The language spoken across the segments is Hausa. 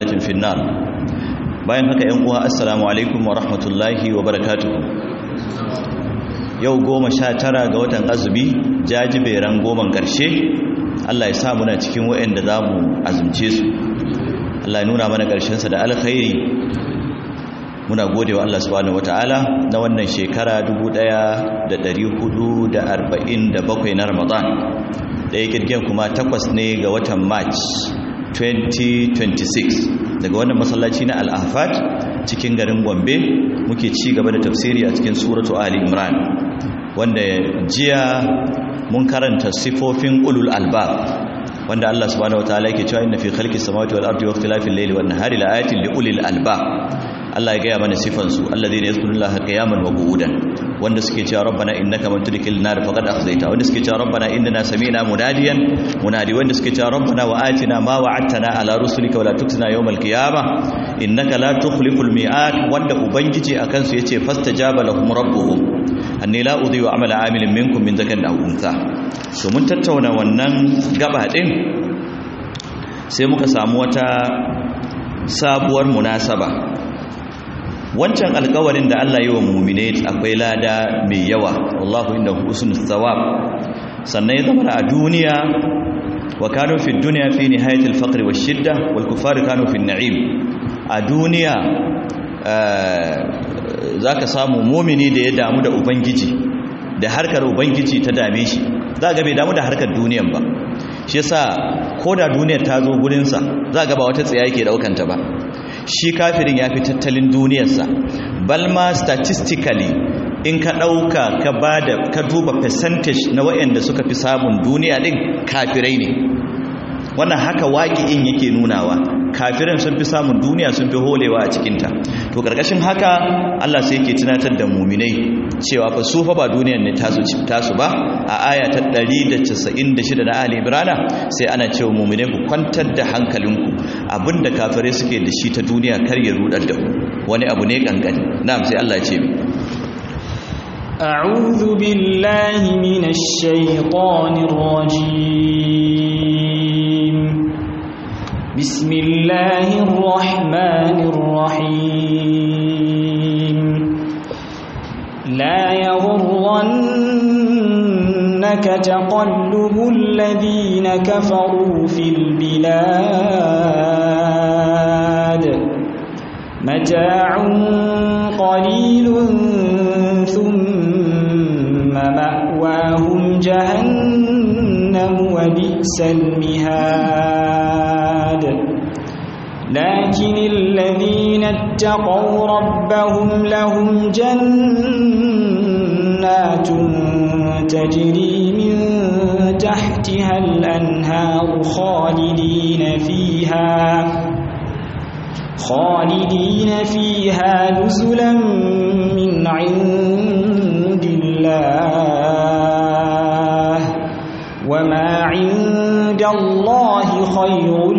ضلالة في النار bayan haka ‘yan uwa assalamu alaikum wa rahmatullahi wa barakatuhu yau goma sha tara ga watan azumi jajiberan goman ƙarshe Allah ya sa muna cikin waɗanda za mu azumce su Allah ya nuna mana ƙarshensa da alkhairi muna gode wa Allah subhanahu wata'ala na wannan shekara 1447 na Ramadan da ya kirgin kuma takwas ne ga watan March 2026 daga wannan masallaci na Al-Ahfad cikin garin Gombe muke ci gaba da tafsiri a cikin suratu Ali Imran wanda jiya mun karanta sifofin ulul albab wanda Allah subhanahu wataala yake cewa inna fi khalqis samawati wal ardi wa ikhtilafil layli wan nahari laayatin li ulil albab Allah ya gaya mana sifansu alladhina yazkurullaha qiyaman wa qu'udan wanda suke cewa rabbana innaka man tudkhil nar faqad akhzayta wanda suke cewa rabbana innana sami'na munadiyan munadi wanda suke cewa rabbana wa atina ma wa'adtana ala rusulika wa la tukhzina yawmal qiyamah innaka la tukhliful mi'ad wanda ubangiji akan su yace fastajaba lahum rabbuhum anni la udhi'u amala amilin minkum min dhakarin aw untha so mun tattauna wannan gaba din sai muka samu wata sabuwar munasaba wancan alkawarin da Allah yi wa mummine akwai lada mai yawa wallahu inda husnul thawab sannan ya zama a duniya wa kanu fi dunya fi nihayatil faqr wash shidda wal kuffar kanu fi na'im a duniya zaka samu mu'mini da ya damu da ubangiji da harkar ubangiji ta dame shi za ga bai damu da harkar duniyan ba shi yasa ko da duniyar ta zo gurinsa za ga ba wata tsaya yake daukanta ba shi kafirin ya fi tattalin duniyarsa balma statistically in ka ɗauka ka ba da ka duba percentage na waɗanda suka fi samun duniya ɗin kafirai ne wannan haka waƙi'in yake nunawa kafiran sun fi samun duniya sun fi holewa a cikinta to ƙarƙashin haka allah sai yake tunatar da muminai cewa fa su fa ba duniyar ne tasu tasu ba a aya ta 196 na ali ibrana sai ana cewa muminai ku kwantar da hankalinku abinda kafirai suke da shi ta duniya kar ya rudar da wani abu ne kankani na'am sai Allah ya ce mi أعوذ بالله من الشيطان الرجيم بسم الله الرحمن الرحيم لا يغرنك تقلب الذين كفروا في البلاد متاع قليل ثم مأواهم جهنم وبئس المهاد لكن الذين اتقوا ربهم لهم جنات تجري من تحتها الأنهار خالدين فيها خالدين فيها نزلا من عند الله وما عند الله خير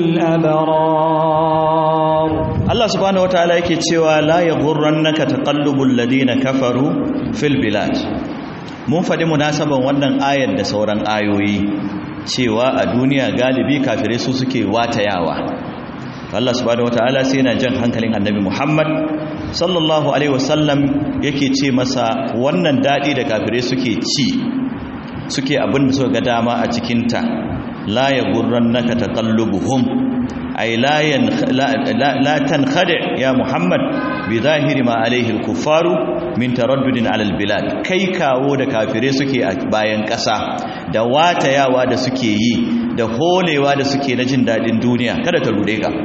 للأبرار Allah subhanahu wataala yake cewa la yaghurrannaka taqallubul ladina kafaru fil bilad mun faɗi munasaban wannan ayar da sauran ayoyi cewa a duniya galibi kafirai su suke watayawa Allah subhanahu wataala sai yana jan hankalin Annabi Muhammad sallallahu alaihi wasallam yake ce masa wannan dadi da kafirai suke ci suke abin da suka ga dama a cikin ta la yaghurrannaka taqallubuhum ay la la tankhadi ya Muhammad bi zahiri ma alaihi al-kuffaru min taraddudin ala al-bilad kai kawo da kafirai suke a bayan ƙasa da watayawa da suke yi da holewa da suke na jin dadin duniya kada ta rude ka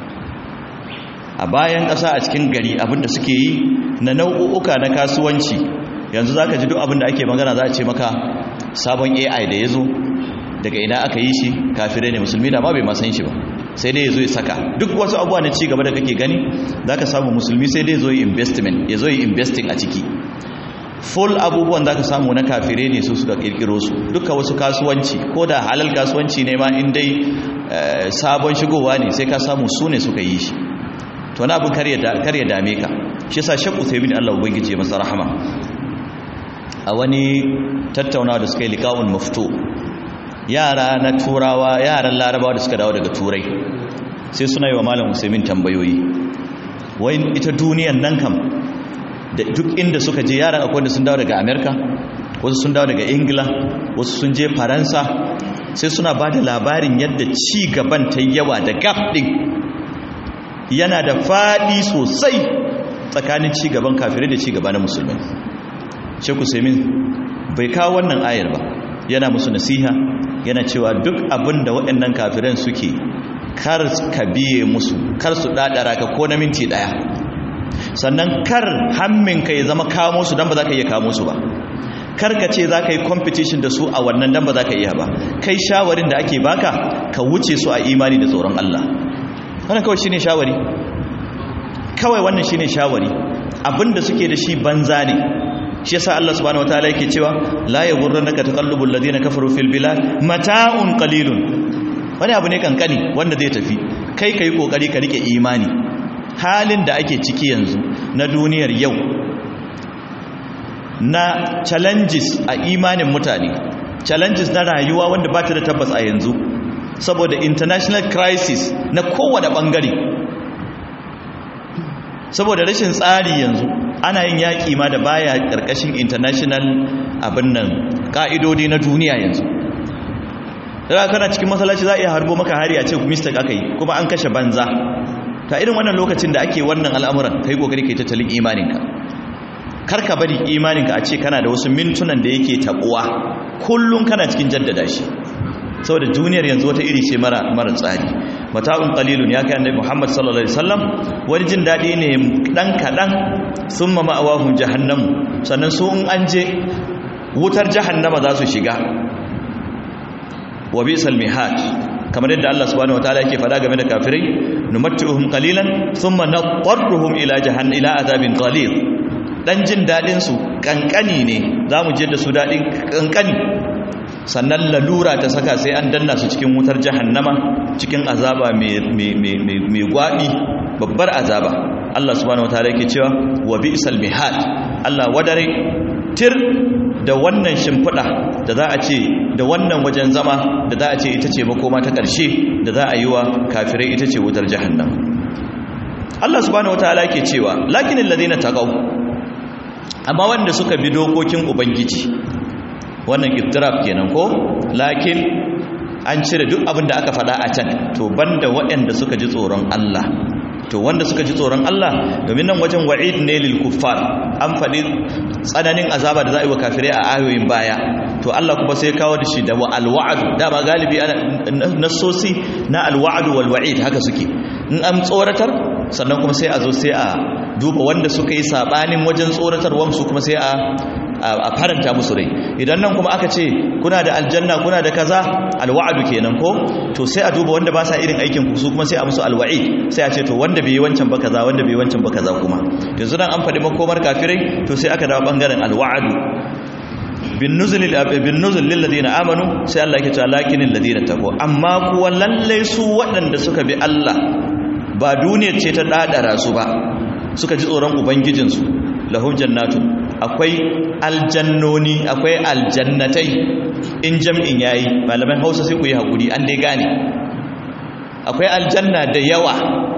a bayan ƙasa a cikin gari abinda suke yi na nau'uka na kasuwanci yanzu za ka ji duk abinda ake magana za a ce maka sabon ai da ya zo daga ina aka yi shi kafirai ne musulmi da ma bai masan shi ba sai dai ya zo ya saka duk wasu abuwa na ci gaba da kake gani za ka samu musulmi sai dai zo yi investment ya zo yi investing a ciki full abubuwan za ka samu na kafirai ne su suka kirkiro su duka wasu kasuwanci ko da halal kasuwanci ne ma in dai sabon shigowa ne sai ka samu su ne suka yi shi to na abin kar ya dame ka shi yasa shakku sai bin Allah ubangiji ya masa rahama a wani tattaunawa da suka yi liqa'un maftu yara na turawa yaran larabawa da suka dawo daga turai sai suna yi wa malam usaimin tambayoyi wai ita duniyan nan kam da duk inda suka je yaran akwai wanda sun dawo daga amerika wasu sun dawo daga ingila wasu sun je faransa sai suna ba da labarin yadda ci gaban ta yawa da gap ɗin yana da faɗi sosai tsakanin ci gaban kafirai da ci gaba na musulmai sheku saimin bai kawo wannan ayar ba yana musu nasiha yana cewa duk abin da waɗannan kafiran suke kar ka biye musu kar su ɗaɗara ka ko na minti ɗaya sannan kar hamminka ya zama kamo su don ba za ka iya kamo su ba kar ka ce za ka yi competition da su a wannan don ba za ka iya ba kai shawarin da ake baka ka wuce su a imani da tsoron Allah wannan kawai shine shawari kawai wannan shine shawari abinda suke da shi banza ne shi yasa Allah subhanahu wataala yake cewa la yaghurrannaka taqallubul ladina kafaru fil bilad mata'un qalilun wani abu ne kankani wanda zai tafi kai kai kokari ka rike imani halin da ake ciki yanzu na duniyar yau na challenges a imanin mutane challenges na rayuwa wanda ba ta da tabbas a yanzu saboda international crisis na kowane bangare saboda rashin tsari yanzu ana yin yaƙi ma da baya ƙarƙashin international abin nan ƙa'idodi na duniya yanzu daga kana cikin masallaci za a iya harbo maka hari a ce mistake aka yi kuma an kashe banza ta irin wannan lokacin da ake wannan al'amuran kai kokari kai tattalin imaninka kar ka bari imaninka a ce kana da wasu mintunan da yake tabuwa kullum kana cikin jaddada shi saboda duniyar yanzu wata iri ce mara mara tsari mata'un qalilun ya kai annabi Muhammad sallallahu alaihi wasallam wani jin dadi ne dan kadan summa ma'awahum jahannam sannan su in an je wutar jahannama za su shiga wa bisal mihad kamar yadda Allah subhanahu wataala yake faɗa game da kafirai numattuhum qalilan thumma nadarruhum ila jahannam ila azabin qalil dan jin dadin su kankani ne zamu je da su dadin kankani sannan lalura ta saka sai an danna su cikin wutar jahannama cikin azaba mai mai mai gwabi babbar azaba Allah subhanahu wataala yake cewa wa bi'sal mihad Allah wadare tir da wannan shimfiɗa da za a ce da wannan wajen zama da za a ce ita ce makoma ta ƙarshe da za a yi wa kafirai ita ce wutar jahannam Allah subhanahu wataala yake cewa lakinin ladina taqaw amma wanda suka bi dokokin ubangiji wannan iftiraf kenan ko lakin an cire duk abin da aka faɗa a can to banda waɗanda suka ji tsoron Allah to wanda suka ji tsoron Allah domin nan wajen wa'id ne lil kuffar an faɗi tsananin azaba da za a yi wa kafirai a ayoyin baya to Allah kuma sai kawo da shi da wa alwa'd da ba galibi nasosi na alwa'd wal wa'id haka suke in an tsoratar sannan kuma sai a zo sai a duba wanda suka yi sabanin wajen tsoratarwar su kuma sai a a faranta musu rai idan nan kuma aka ce kuna da aljanna kuna da kaza alwa'adu kenan ko to sai a duba wanda ba sa irin aikin ku su kuma sai a musu alwa'i sai a ce to wanda bai yi wancan ba kaza wanda bai yi wancan ba kaza kuma yanzu nan an faɗi makomar kafirai to sai aka dawo bangaren alwa'adu bin nuzul bin nuzul lil ladina amanu sai Allah yake cewa lakinil ladina taqwa amma kuwa lalle su waɗanda suka bi Allah ba duniyar ce ta dadara su ba suka ji tsoron ubangijinsu lahum jannatu akwai aljannoni akwai aljannatai in jam'in yayi malaman Hausa sai ku yi hakuri an dai gane akwai aljanna da yawa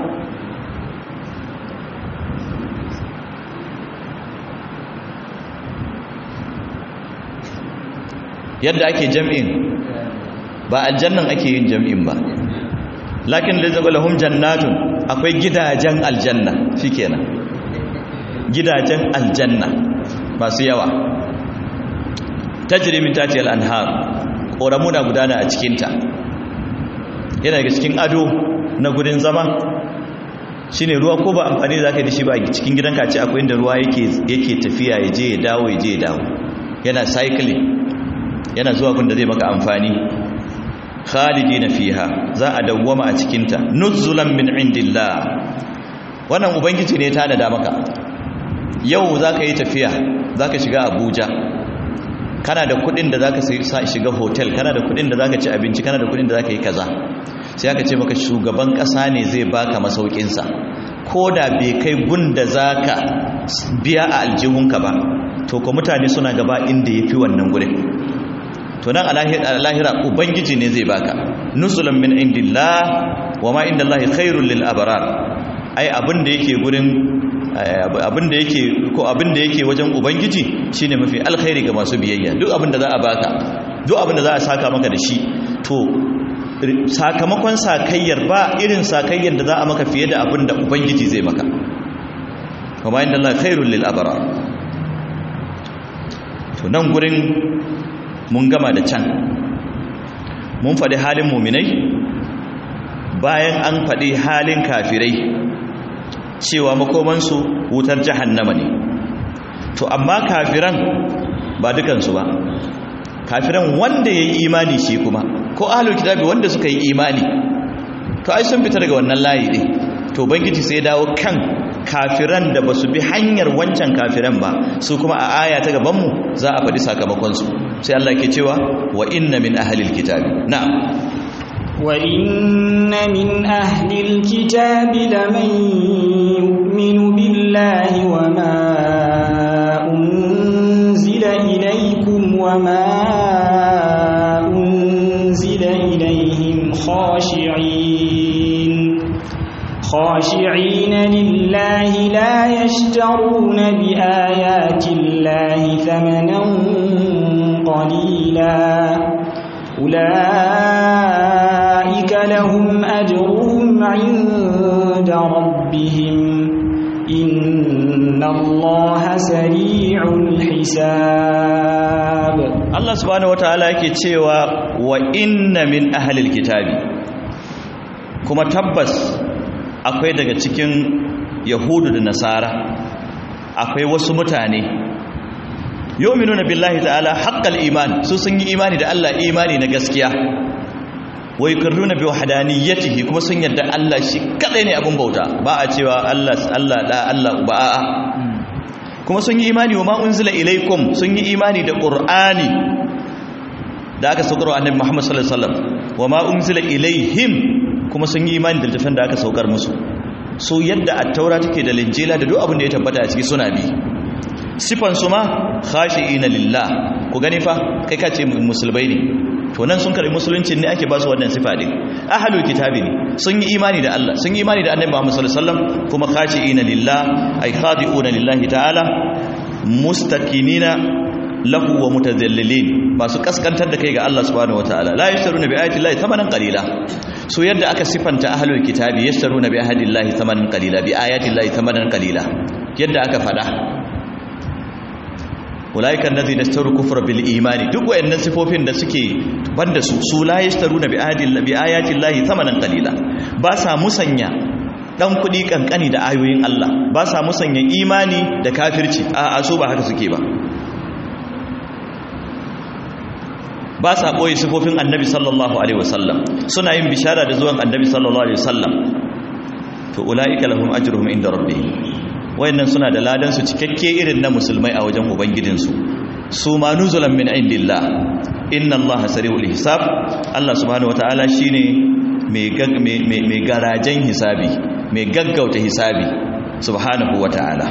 yadda ake jam'in ba aljannan ake yin jam'in ba lakin da zaga lahum jannatun akwai gidajen aljanna shikenan gidajen aljanna masu yawa tajri min tati al-anhar ƙoramu na gudana a cikinta yana daga cikin ado na gudun zama shine ruwa ko ba amfani da zaka da shi ba cikin gidanka ce akwai inda ruwa yake yake tafiya ya je ya dawo ya je ya dawo yana cycling yana zuwa gunda zai maka amfani khalidina fiha za a dawwama a cikinta nuzulan min indillah wannan ubangiji ne ta da maka yau zaka yi tafiya zaka shiga abuja kana da kudin da zaka shiga hotel kana da kudin da zaka ci abinci kana da kudin da zaka yi kaza sai aka ce maka shugaban kasa ne zai baka masaukin sa da bai kai gunda zaka biya a aljihunka ba to ko mutane suna gaba inda yafi wannan gurin to nan a lahira ubangiji ne zai baka nuzulan min indillah wa ma inda Allah khairul lil abrar ai abin da yake gurin abin da yake ko abin da yake wajen ubangiji shine mafi alkhairi ga masu biyayya duk abin da za a baka duk abin da za a saka maka da shi to sakamakon sakayyar ba irin sakayyar da za a maka fiye da abin da ubangiji zai maka kuma inda Allah khairul lil abrar to nan gurin mun gama da can mun faɗi halin muminai bayan an faɗi halin kafirai cewa makomansu wutar jahannama ne to amma kafiran ba dukansu ba kafiran wanda ya yi imani shi kuma ko ahalul kitabi wanda suka yi imani to ai sun fita daga wannan layi ne to bangiji sai dawo kan kafiran da ba su bi hanyar wancan kafiran ba su kuma a aya ta gabanmu za a faɗi sakamakonsu sai Allah ke cewa wa inna min ahalil kitabi na'am وإن من أهل الكتاب لمن يؤمن بالله وما أنزل إليكم وما أنزل إليهم خاشعين خاشعين لله لا يشترون بآيات الله ثمنا قليلا أولئك لهم أجرهم عند ربهم إن الله سريع الحساب الله سبحانه وتعالى yake cewa wa inna min ahlil kitabi kuma tabbas akwai daga cikin yahudu da nasara akwai wasu mutane yominuna billahi ta'ala haqqal iman su sun yi imani da Allah imani na gaskiya wai karruna bi wahdaniyatihi kuma sun yarda Allah shi kadai ne abun bauta ba a cewa Allah Allah da Allah ba a'a kuma sun yi imani wa ma unzila ilaikum sun yi imani da qur'ani da aka saukar wa annabi Muhammad sallallahu alaihi wasallam wa ma unzila ilaihim kuma sun yi imani da littafin da aka saukar musu so yadda at-taura take da linjila da duk abin da ya tabbata a ciki suna bi sifan su ma khashi'ina lillah ku gani fa kai ka ce musulmai ne to nan sun karbi musulunci ne ake ba su wannan sifa din ahlul kitabi ne sun yi imani da Allah sun yi imani da annabi Muhammad sallallahu alaihi wasallam kuma khashi'ina lillah ay khadi'una lillahi ta'ala mustakinina lahu wa mutadallilin masu kaskantar da kai ga Allah subhanahu wataala la yashtaruna bi ayati llahi thamanan qalila so yadda aka sifanta ahlul kitabi yashtaruna bi ahadi llahi thamanan qalila bi ayati llahi thamanan qalila yadda aka fada ulaikan nazi da staru kufra bil imani duk wayannan sifofin da suke banda su su la yashtaruna bi ahadi bi ayati llahi thamanan qalila ba sa musanya dan kudi kankani da ayoyin Allah ba sa musanya imani da kafirci a a so ba haka suke ba ba sa ɓoye sifofin annabi sallallahu alaihi wasallam suna yin bishara da zuwan annabi sallallahu alaihi wasallam to ula'ika lahum ajruhum inda rabbihim wayannan suna da ladan su cikakke irin na musulmai a wajen ubangidinsu su ma nuzulan min indillah inna allaha sari'ul hisab Allah subhanahu wataala shine mai mai garajen hisabi mai gaggauta hisabi subhanahu wataala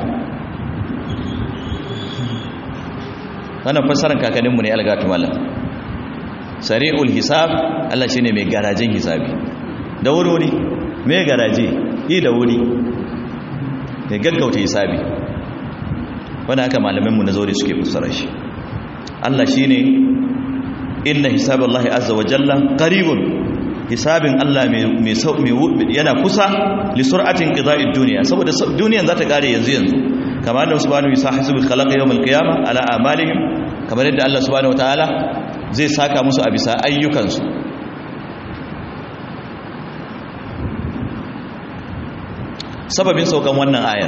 wannan fassarar kakanninmu ne algatu mallam sari'ul hisab Allah shine mai garajen hisabi da wuri mai garaje yi da wuri da gaggauta hisabi wanda haka malamanmu na zaure suke fassara shi Allah shine inna hisaballahi azza wa jalla qaribun hisabin Allah mai mai yana kusa li sur'atin qida'id dunya saboda duniyan za ta kare yanzu yanzu kamar da subhanahu wa ta'ala hasibu khalaqa yawmal qiyamah ala amalihim kamar yadda Allah subhanahu wa ta'ala zai saka musu a bisa ayyukansu sababin saukan wannan ayar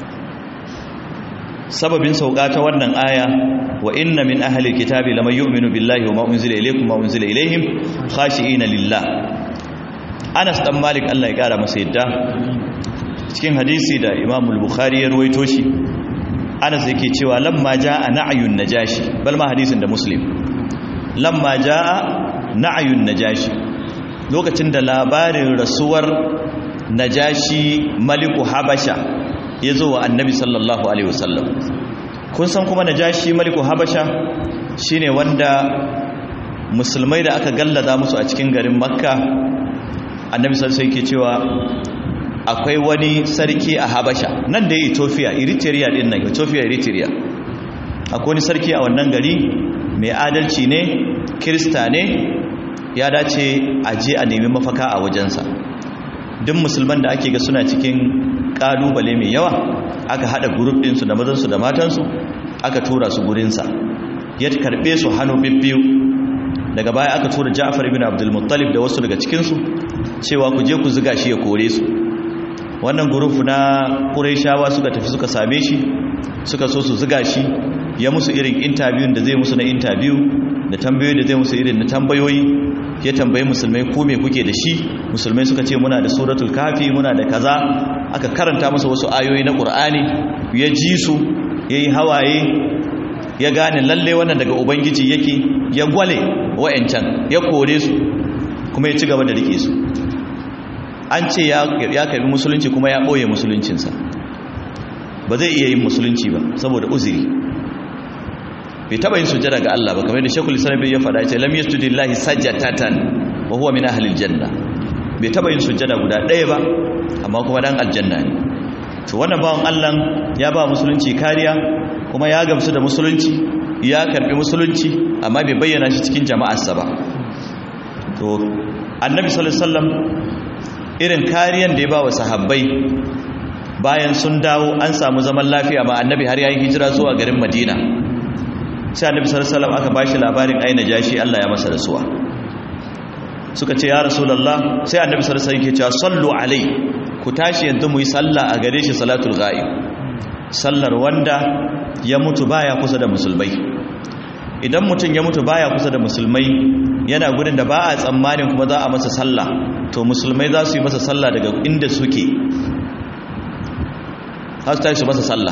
sababin sauka ta wannan aya wa inna min ahli kitabi laman yu'minu billahi wa ma unzila ilaykum wa unzila ilayhim khashi'ina lillah Anas dan Malik Allah ya kara masa yadda cikin hadisi da Imam al-Bukhari ya ruwaito shi Anas yake cewa lamma jaa na'yun najashi bal ma hadisin da Muslim lamma jaa na'yun najashi lokacin da labarin rasuwar najashi maliku habasha ya zo wa annabi sallallahu alaihi wasallam kun san kuma najashi maliku habasha shine wanda musulmai da aka gallaza musu a cikin garin makka annabi sallallahu alaihi cewa akwai wani sarki a habasha nan da ya ethiopia eritrea din nan ethiopia eritrea akwai wani sarki a wannan gari mai adalci ne kirista ne ya dace a je a nemi mafaka a wajensa duk musulman da ake ga suna cikin kalubale mai yawa aka hada grup ɗinsu da mazansu da matansu aka tura su gurinsa ya karɓe su hannu bibbiyu daga baya aka tura ja'far ibn abdul muttalib da wasu daga cikinsu cewa ku je ku ziga shi ya kore su wannan gurufu na ƙuraishawa suka tafi suka same shi suka so su ziga shi ya musu irin intabiyun da zai musu na intabiyu da tambayoyi da zai musu irin na tambayoyi ya tambayi musulmai ko me kuke da shi musulmai suka ce muna da suratul kafi muna da kaza aka karanta masa wasu ayoyi na qur'ani ya ji su yayi hawaye ya gane lalle wannan daga ubangiji yake ya gwale wa'ancan ya kore su kuma ya ci gaba da rike su an ce ya karbi musulunci kuma ya ɓoye musuluncinsa ba zai iya yin musulunci ba saboda uzuri bai taba yin sujjada ga Allah ba kamar da Sheikhul Islam ya faɗa ce lam yasjudillahi sajdatatan wa huwa min ahli aljanna bai taba yin sujjada guda ɗaya ba amma kuma dan aljanna ne to wannan bawon Allah ya ba musulunci kariya kuma ya gamsu da musulunci ya karbi musulunci amma bai bayyana shi cikin jama'arsa ba to annabi sallallahu alaihi wasallam irin kariyan da ya ba wa sahabbai bayan sun dawo an samu zaman lafiya ma annabi har yayin hijira zuwa garin Madina sai annabi sallallahu alaihi wasallam aka bashi labarin aina jashi Allah ya masa rasuwa suka ce ya rasulullah sai annabi sallallahu alaihi wasallam yake cewa sallu alai ku tashi yanzu mu yi sallah a gare shi salatul ghaib sallar wanda ya mutu baya kusa da musulmai idan mutum ya mutu baya kusa da musulmai yana gudun da ba a tsammanin kuma za a masa sallah to musulmai za su yi masa sallah daga inda suke za su tashi su masa sallah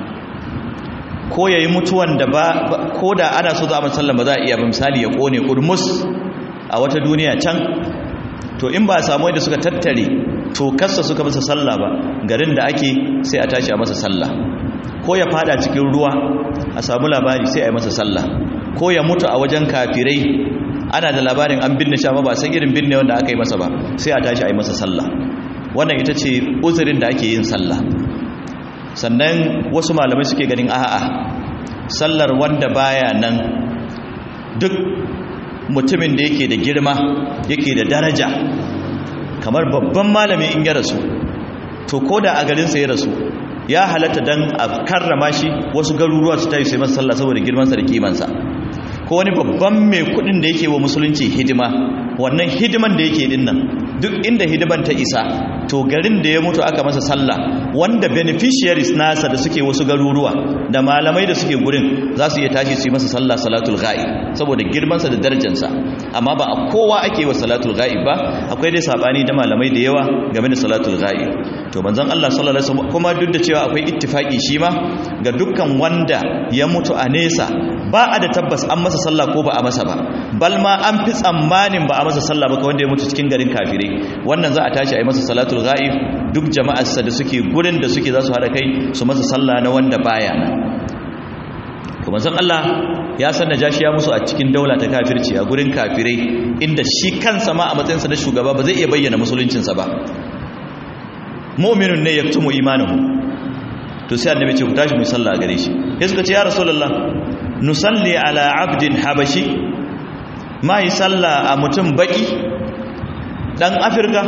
ko ya yi mutuwan da ba ko da ana so za a masa sallah ba za a iya ba misali ya kone kurmus a wata duniya can to in ba a samu yadda suka tattare to kasa suka masa sallah ba garin da ake sai a tashi a masa sallah ko ya fada cikin ruwa a samu labari sai a yi masa sallah ko ya mutu a wajen kafirai ana da labarin an binne shi amma ba san irin binne wanda aka yi masa ba sai a tashi a yi masa sallah wannan ita ce uzurin da ake yin sallah sannan wasu malamai suke ganin a'a sallar wanda baya nan duk mutumin da yake da girma yake da daraja kamar babban malami in ya rasu to ko da a garinsa ya rasu ya halatta dan a karrama shi wasu garuruwa su tayi sai masa sallah saboda girmansa da kimansa ko wani babban mai kudin da yake wa musulunci hidima wannan hidiman da yake din nan duk inda hidiman ta isa to garin da ya mutu aka masa sallah wanda beneficiaries nasa da suke wasu garuruwa da malamai da suke gurin za su iya tashi su yi masa sallah salatul ghaib saboda girmansa da darajarsa amma ba a kowa ake wa salatul ghaib ba akwai dai sabani da malamai da yawa game da salatul ghaib to manzon Allah sallallahu alaihi wasallam kuma duk da cewa akwai ittifaki shi ma ga dukkan wanda ya mutu a nesa ba a da tabbas an masa sallah ko ba a masa ba bal ma an fi tsammanin ba a masa sallah ba ka wanda ya mutu cikin garin kafirai wannan za a tashi a yi masa salatul ghaib duk jama'arsa da suke gurin da suke za su haɗa kai su masa sallah na wanda baya nan kuma zan Allah ya san najashi ya musu a cikin daula ta kafirci a gurin kafirai inda shi kansa ma a matsayinsa na shugaba ba zai iya bayyana musuluncinsa ba mu'minun ne yaktumu imanuhu to sai annabi ce ku tashi mu sallah gare shi sai suka ce ya rasulullah nusalli ala abdin habashi ma yi sallah a mutum baki dan afirka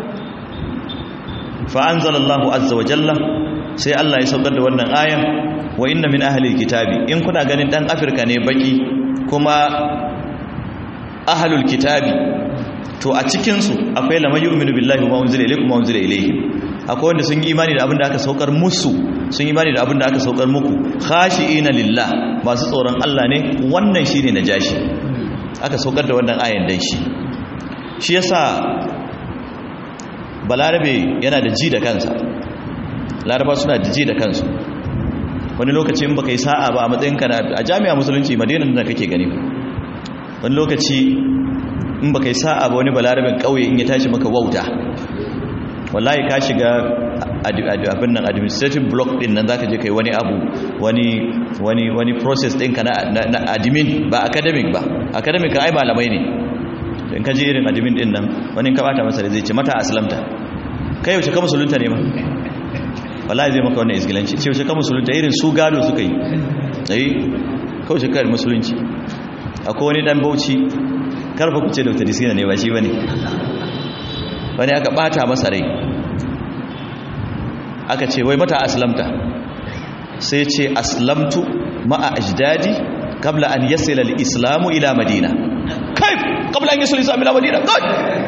fa anzalallahu azza wa jalla sai Allah ya saukar da wannan ayan wa inna min ahli kitabi in kuna ganin dan afirka ne baki kuma ahlul kitabi to a cikin su akwai lamay yu'minu billahi wa unzila ilaykum wa unzila ilayhim akwai wanda sun yi imani da abin da aka saukar musu sun yi imani da abin da aka saukar muku khashi'ina lillah masu tsoron Allah ne wannan shine najashi aka saukar da wannan ayan dan shi shi yasa balarabe yana da ji da kansa laraba suna da ji da kansu wani lokaci in baka yi sa'a ba a matsayin ka a jami'a musulunci madinan da kake gani wani lokaci in baka yi sa'a ba wani balarabin kauye in ya tashi maka wauta wallahi ka shiga abin nan administrative block din nan zaka je kai wani abu wani wani wani process ɗinka na na admin ba academic ba academic kan ai malamai ne in ka je irin admin din nan wani ka bata masa da zai ce mata aslamta kai yaushe ka musulunta ne ma wallahi zai maka wannan isgilanci ce yaushe ka musulunta irin su gado suka yi eh kawai shi kai musulunci akwai wani dan bauchi karfa ku ce dr disina ne ba shi bane wani aka bata masa rai aka ce wai mata aslamta sai ce aslamtu ma'a ajdadi qabla an yasila al-islamu ila madina kai qabla an yasila al-islamu ila madina kai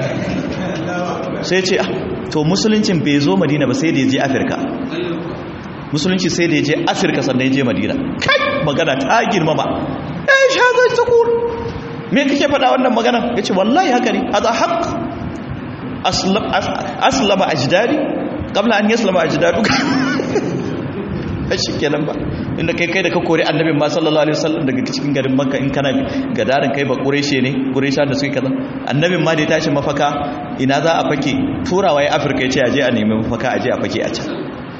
sai ce to musuluncin bai zo madina ba sai da ya je afirka musulunci sai da ya je afirka sannan ya je madina kai magana ta girmama eh shazai tukur me kake faɗa wannan magana yace wallahi haka ne hada haqq aslama ajdadi qabla an yaslama ajdadu shi kenan ba inda kai kai da ka kori annabin ma sallallahu alaihi wasallam daga cikin garin makka in kana gadarin kai ba quraishi ne quraisha da suke kaza annabin ma da ya tashi mafaka ina za a fake turawa ya afirka ya ce aje a nemi mafaka aje a fake a can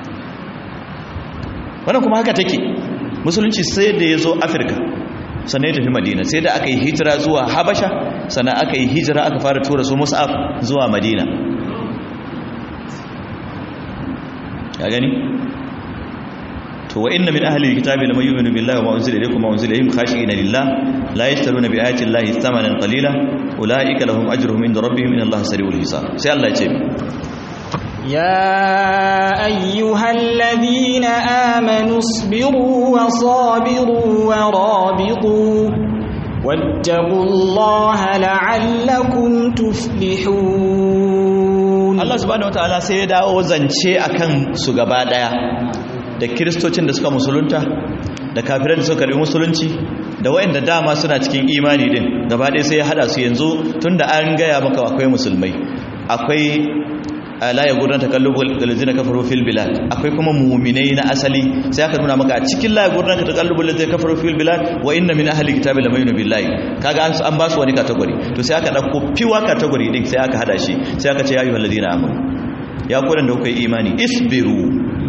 wannan kuma haka take musulunci sai da ya zo afirka sannan ya tafi madina sai da aka yi hijira zuwa habasha sannan aka yi hijira aka fara tura su mus'ab zuwa madina ya gani to wa inna min ahli alkitabi lam yu'minu billahi wa ma unzila ilaykum wa unzila ilayhim khashi'ina lillah la yashtaruna bi ayati llahi thamanan qalila ulaika lahum ajruhum inda rabbihim inna allaha sari'ul hisab sai Allah ya ce يا أيها الذين آمنوا اصبروا وصابروا ورابطوا واتقوا الله لعلكم تفلحون Allah subhanahu wataala sai ya dawo zance akan su gaba daya da kiristocin da suka musulunta da kafirai da suka karbi musulunci da wayanda dama suna cikin imani din gaba daya sai ya hada su yanzu tunda an gaya maka akwai musulmai akwai la ya gurran takallubul ladzina kafaru fil bilad akwai kuma mu'minai na asali sai aka nuna maka a cikin la ya gurran takallubul ladzina kafaru fil bilad wa inna min ahli kitabi lamaynu billahi kaga an an ba su wani category to sai aka dauko piwa category din sai aka hada shi sai aka ce ya ayyuhal ladzina amanu ya kuran da kuka yi imani isbiru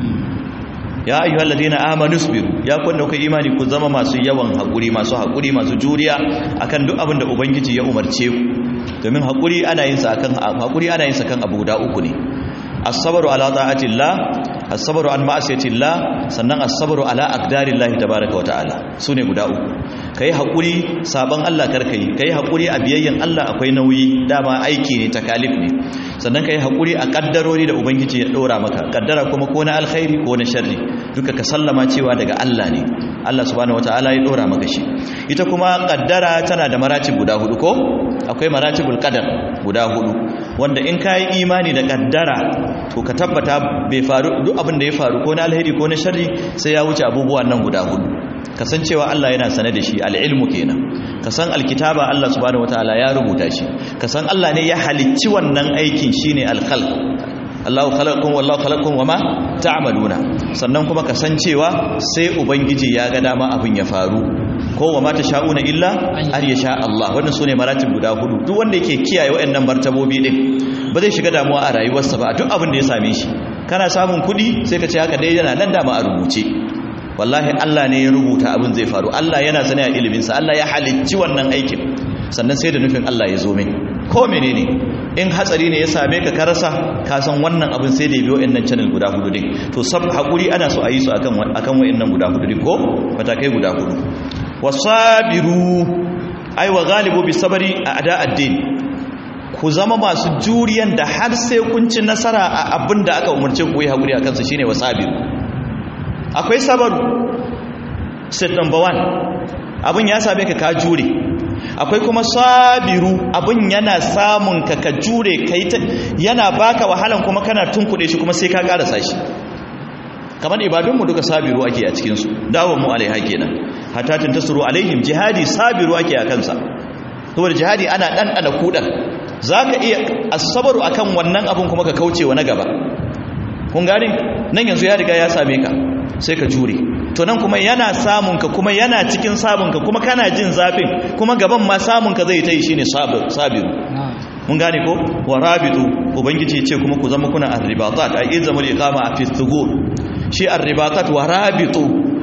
ya ayyuhal ladina amanu isbiru ya kun da kai imani ku zama masu yawan hakuri masu hakuri masu juriya akan duk abin da ubangiji ya umarce ku domin hakuri ana yin sa akan hakuri ana yin sa kan abu da uku ne as-sabru ala ta'atillah as-sabru an ma'asiyatillah sannan as-sabru ala aqdarillahi tabaaraka wa ta'ala sune guda uku kai hakuri saban Allah karka yi kai hakuri a biyayyan Allah akwai nauyi dama aiki ne takalif ne sannan kai hakuri a kaddarori da ubangiji ya dora maka kaddara kuma ko na alkhairi ko na sharri duka ka sallama cewa daga Allah ne Allah subhanahu wataala ya dora maka shi ita kuma kaddara tana da maratib guda hudu ko akwai maratibul qadar guda hudu wanda in kai imani da kaddara to ka tabbata bai faru duk abin da ya faru ko na alheri ko na sharri sai ya wuce abubuwan nan guda hudu kasancewa Allah yana sane da shi al'ilmu kenan kasan alkitaba Allah subhanahu wataala ya rubuta shi kasan Allah ne ya halicci wannan aikin shine alkhalq Allahu khalaqakum wallahu khalaqakum wama ta'maluna sannan kuma kasancewa sai ubangiji ya ga dama abin ya faru ko wama sha'una illa ar yasha Allah wannan sune maratib guda hudu duk wanda yake kiyaye waɗannan martabobi din ba zai shiga damuwa a rayuwarsa ba duk abin da ya same shi kana samun kuɗi sai ka ce haka dai yana nan dama a rubuce wallahi Allah ne ya rubuta abin zai faru Allah yana sane a iliminsa Allah ya halicci wannan aikin sannan sai da nufin Allah ya zo min ko menene in hatsari ne ya same ka karasa ka san wannan abin sai da ya biyo wayannan channel guda hudu din to sab hakuri ana so a yi su akan akan wayannan guda hudu din ko matakai guda hudu wasabiru ai wa ghalibu bisabri a ada addin ku zama masu juriyan da har sai kun ci nasara a abin da aka umarce ku yi hakuri akan sa shine wasabiru akwai sabaru step number one abin ya same ka ka jure akwai kuma sabiru abin yana samun ka ka jure kai ta yana baka wahalan kuma kana tunkuɗe shi kuma sai ka karasa shi kamar ibadunmu duka sabiru ake a cikinsu dawon mu alaiha kenan hatta tasuru alaihim jihadi sabiru ake a kansa saboda jihadi ana ɗanɗana kuɗan za ka iya asabaru akan wannan abin kuma ka kauce wa na gaba kun gani nan yanzu ya riga ya same ka sai ka jure to nan kuma yana samun ka kuma yana cikin samun ka kuma kana jin zafin kuma gaban ma samun ka zai ta yi shine sabiru mun gane ko wa rabitu ubangiji ya ce kuma ku zama kuna arribatat a izamul iqama a fi thugur shi arribatat wa rabitu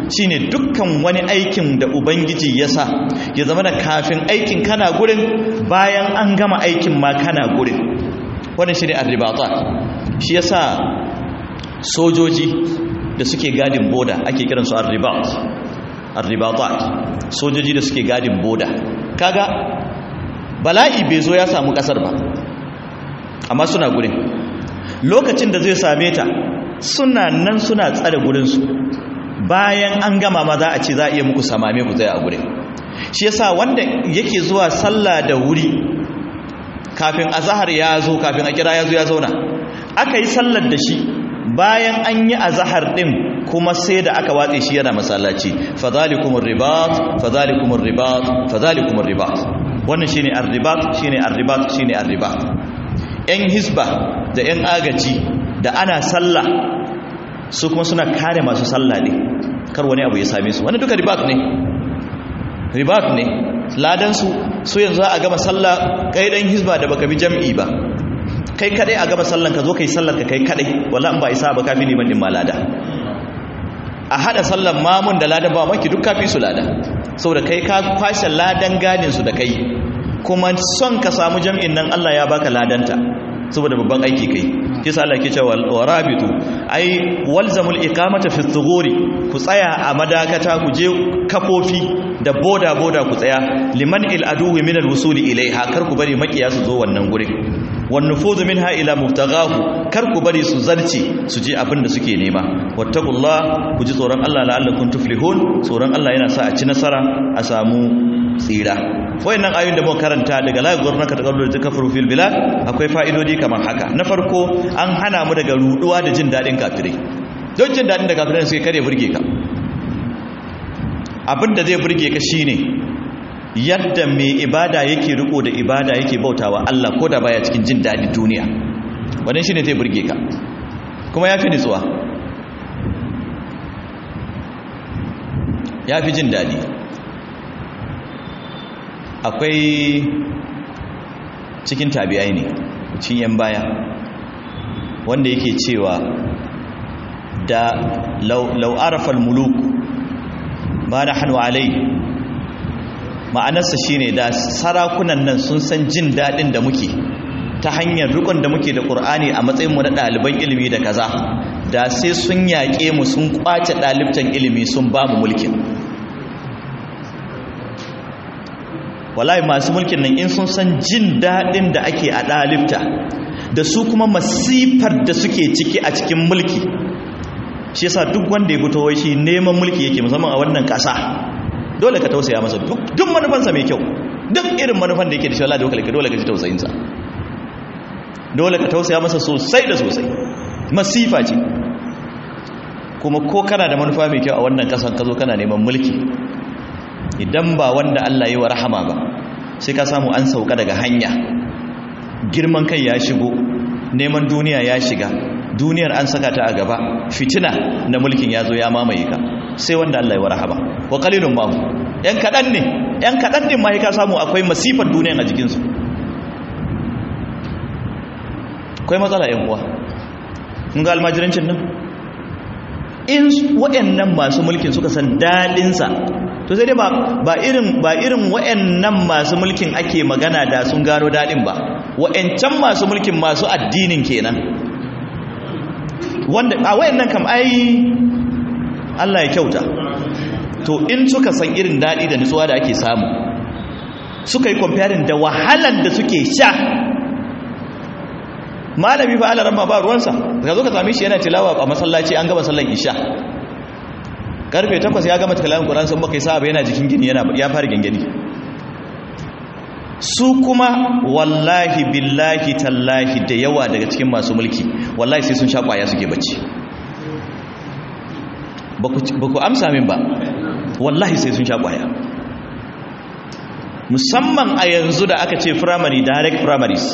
shine dukkan wani aikin da ubangiji ya sa ya zama da kafin aikin kana gurin bayan an gama aikin ma kana gurin wannan shine arribata shi yasa sojoji da suke gadin boda ake kiransu arribat arribatat sojoji da suke gadin boda kaga bala'i bai zo ya samu kasar ba amma suna gurin lokacin da zai same ta suna nan suna tsare gurinsu bayan an gama ma za a ce za a iya muku samame ku tsaye a gurin shi yasa wanda yake zuwa sallah da wuri kafin azahar ya zo kafin a kira ya zo ya zauna aka yi sallar da shi bayan an yi azahar din kuma sai da aka watse shi yana masallaci fadhalikumur ribat fadhalikumur ribat fadhalikumur ribat wannan shine ar-ribat shine ar-ribat shine ar-ribat yan hisba da yan agaji da ana sallah su kuma suna kare masu sallah ne kar wani abu ya same su wannan duka ribat ne ribat ne ladan su su yanzu a gama sallah kai dan hisba da baka bi jam'i ba kai kadai a gaba sallan ka zo kai sallar ka kai kadai wallahi in ba isa ba kafi liman din malada a hada sallan mamun da ladan ba maki duk kafi su lada saboda kai ka kwashe ladan gadin su da kai kuma son ka samu jam'in nan Allah ya baka ladanta saboda babban aiki kai kisa Allah yake cewa warabitu ai walzamul iqamata fi thughuri ku tsaya a madakata ku je kafofi da boda boda ku tsaya liman il aduwi min al wusuli ilaiha kar ku bari makiya su zo wannan gurin wan nufuzu minha ila muftaghahu kar ku bari su zarce su je abin da suke nema wattaqullah ku ji tsoron Allah la'allakum tuflihun tsoron Allah yana sa a ci nasara a samu tsira wayannan ayoyin da muka karanta daga la gurnaka taqallul takfuru fil bilad akwai fa'idodi kamar haka na farko an hana mu daga ruduwa da jin dadin kafirai don jin dadin da kafirai suke kare burge ka abinda zai burge ka shine yadda mai ibada yake riko da ibada yake bautawa Allah ko da baya cikin jin dadin duniya wannan shine zai burge ka kuma yafi nitsuwa yafi jin dadi akwai cikin tabi'ai ne cikin yan baya wanda yake cewa da lau arafal muluk ba na hannu alai ma'anarsa shine da sarakunan nan sun san jin daɗin da muke ta hanyar rikon da muke da ƙur'ani a matsayinmu na ɗaliban ilimi da kaza da sai sun yaƙe mu sun ƙwace ɗalibtan ilimi sun ba mu mulkin wallahi masu mulkin nan in sun san jin daɗin da ake a ɗalibta da su kuma masifar da suke ciki a cikin mulki shi yasa duk wanda ya fito wai shi neman mulki yake musamman a wannan ƙasa dole ka tausaya masa duk manufansa mai kyau duk irin manufan da yake da shi wallahi dole ka dole ka ji tausayinsa dole ka tausaya masa sosai da sosai masifa ce kuma ko kana da manufa mai kyau a wannan ƙasan ka zo kana neman mulki idan ba wanda Allah yi wa rahama ba sai ka samu an sauka daga hanya girman kai ya shigo neman duniya ya shiga duniyar an saka ta a gaba fitina na mulkin ya zo ya mamaye ka sai wanda Allah yi wa rahama wa qalilun ma yan kadan ne yan kadan din ma ka samu akwai masifar duniyar a jikin su akwai matsala yan uwa kun ga almajirancin nan in waɗannan masu mulkin suka san dadin sa to sai dai ba irin ba irin wayannan masu mulkin ake magana da sun gano dadin ba wayancan masu mulkin masu addinin kenan wanda a wayannan kam ai Allah ya kyauta to in suka san irin dadi da nutsuwa da ake samu suka yi comparing da wahalan da suke sha malami fa alaran ba ruwansa ka zo ka same shi yana tilawa a masallaci an gama sallan isha karfe takwas ya gama kalamin ƙuran sun baka yi sa'a yana jikin gini ya fara gangani su kuma wallahi billahi tallahi da yawa daga cikin masu mulki wallahi sai sun sha ƙwaya suke bacci ba ku amsa min ba wallahi sai sun sha ƙwaya musamman a yanzu da aka ce primary direct primaries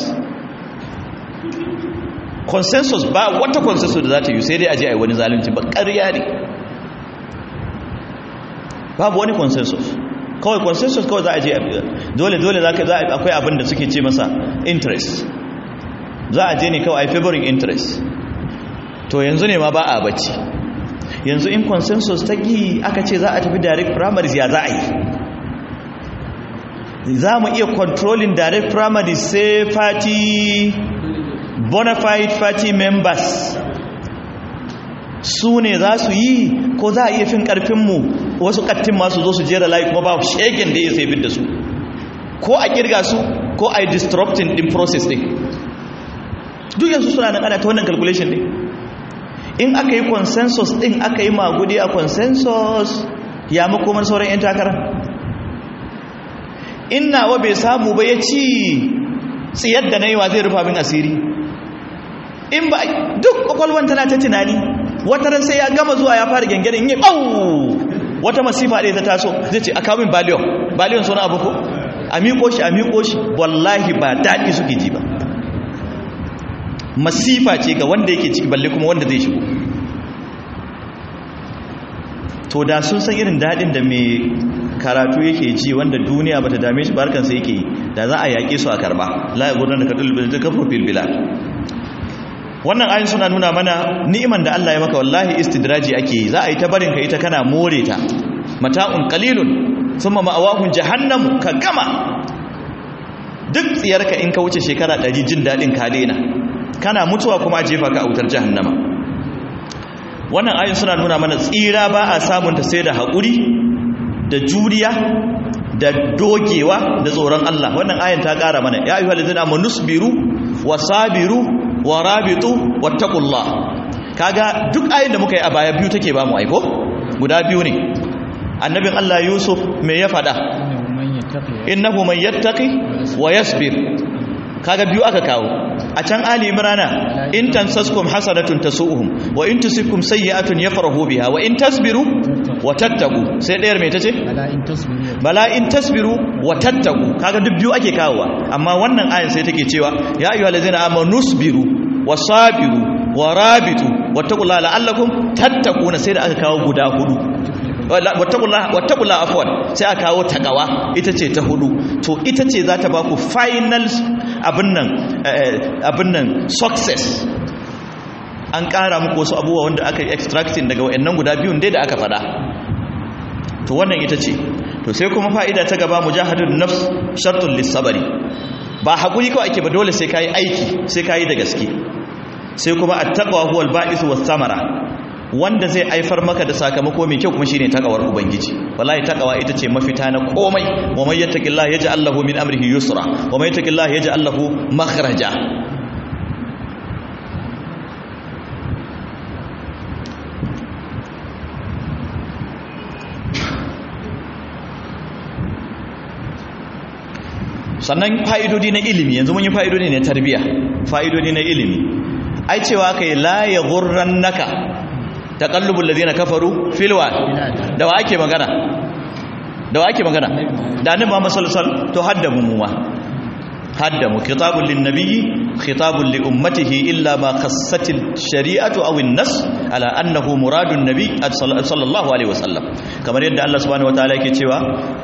consensus ba wata consensus da za ta yi sai dai aje a yi wani zalunci ba ƙarya ne babu wani consensus kawai consensus kawai za a je dole dole za ka za a akwai abin da suke ce masa interest za a je ne kawai favoring interest to yanzu ne ma ba a bacci yanzu in consensus ta gi aka ce za a tafi direct primaries ya za a yi za mu iya controlling direct primaries sai party bona fide party members su ne za su yi ko za a iya fin karfinmu wasu kattin masu zo su jera layi kuma ba shegen da ya sai da su ko a kirga su ko a yi disrupting din process din duk yanzu suna nan ana ta wannan calculation din in aka yi consensus din aka yi magudi a consensus ya makomar sauran 'yan takara in nawa bai samu ba ya ci tsiyar da na yi wa zai rufa min asiri in ba duk kwakwalwan tana ta tunani wata ran sai ya gama zuwa ya fara gengene in yi ɓau wata masifa ɗaya ta taso zai ce a kawo min baliyon baliyon suna abu ko a miƙo shi a miƙo shi wallahi ba daɗi suke ji ba masifa ce ga wanda yake ciki balle kuma wanda zai shigo to da sun san irin daɗin da mai karatu yake ji wanda duniya bata dame shi barkansa yake yi da za a yaƙe su a karba la ya gudanar da kadul da kafru fil bilad wannan ayin suna nuna mana ni'iman da Allah ya maka wallahi istidraji ake yi za a yi ta barin ka ita kana more ta mata'un qalilun thumma ma'awahun jahannam ka gama duk tsiyarka in ka wuce shekara 100 jin dadin ka daina kana mutuwa kuma a jefa ka a wutar jahannama wannan ayin suna nuna mana tsira ba a samun ta sai da haƙuri da juriya da dogewa da tsoron Allah wannan ayin ta ƙara mana ya ayyuhal ladzina amanu nusbiru wasabiru warabitu wattaqullah kaga duk ayin da muka yi a baya biyu take ba mu aiko guda biyu ne annabin Allah Yusuf me ya fada innahu man yattaqi wa yasbir kaga biyu aka kawo a can ali imrana in tansaskum hasanatun tasu'uhum wa in tusibkum sayyi'atun yafrahu biha wa in tasbiru wa tattaqu sai dayar me tace bala in tasbiru wa tattaqu kaga duk biyu ake kawowa amma wannan ayin sai take cewa ya ayyuhallazina amanu nusbiru wasabiru warabitu wattaqullaha la'allakum tattaquna sai da aka kawo guda hudu wattaqullaha afwan sai aka kawo takawa ita ce ta hudu to ita ce za ta ba ku final abin nan abin nan success an ƙara muku wasu abubuwa wanda aka yi extracting daga wayannan guda biyun dai da aka fada to wannan ita ce to sai kuma fa'ida ta gaba mujahadun nafs shartun lissabari ba haƙuri kawai ake ba dole sai kayi aiki sai kayi da gaske sai kuma attaqwa huwal ba'is was samara wanda zai aifar maka da sakamako mai kyau kuma shine takawar ubangiji wallahi takawa ita ce mafita na komai wa may yattaqillaha yaj'al lahu min amrihi yusra wa may yattaqillaha yaj'al lahu makhraja sannan fa'idodi na ilimi yanzu mun yi fa'idodi na tarbiya fa'idodi na ilimi ai cewa kai la ya gurran naka taqallubul ladina kafaru filwa da wa ake magana da wa ake magana da annabi Muhammad sallallahu alaihi wasallam to haddamu mu ma haddamu khitabul lin nabiyyi khitabul li ummatihi illa ma khassatil shari'atu aw an-nas ala annahu muradun nabi sallallahu alaihi wasallam kamar yadda Allah subhanahu wataala yake cewa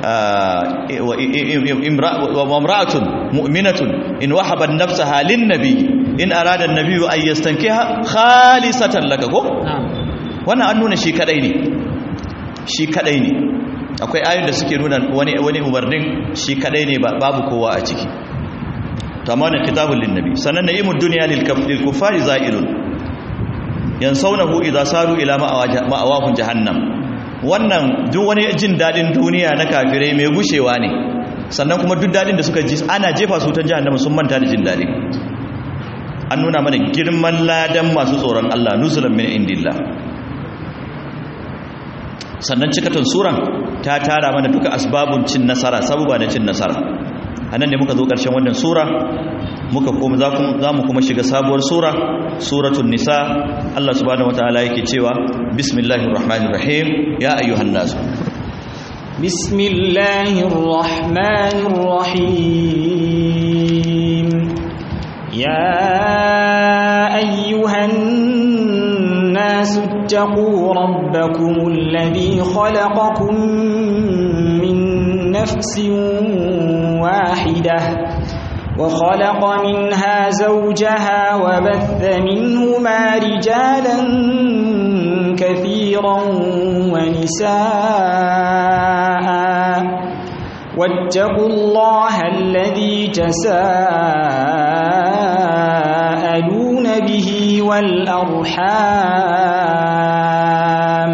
wa imra'atun mu'minatun in wahabat nafsaha lin nabi in arada an-nabiyyu an yastankiha khalisatan laka ko wannan an nuna shi kadai ne shi kadai ne akwai ayoyin da suke nuna wani wani umarnin shi kadai ne babu kowa a ciki tamamin kitabul linnabi sannan na'imud dunya lil kuffari za'ilun yansawnahu idza saru ila ma'awahum jahannam wannan duk wani jin dadin duniya na kafirai mai gushewa ne sannan kuma duk dadin da suka ji ana jefa su ta jahannama sun manta da jin dadi an nuna mana girman ladan masu tsoron Allah nuzulan min indillah sannan cikatan suran ta tara mana duka asbabun cin nasara sabuba na cin nasara anan ne muka zo ƙarshen wannan sura muka kuma za mu kuma shiga sabuwar sura suratul nisa Allah subhanahu wataala yake cewa bismillahir rahmanir rahim ya ayyuhan nas bismillahir rahmanir rahim ya ayyuhan nas اتقوا ربكم الذي خلقكم من نفس واحدة وخلق منها زوجها وبث منهما رجالا كثيرا كثيرا ونساء واتقوا الله الذي تساءلون به والأرحام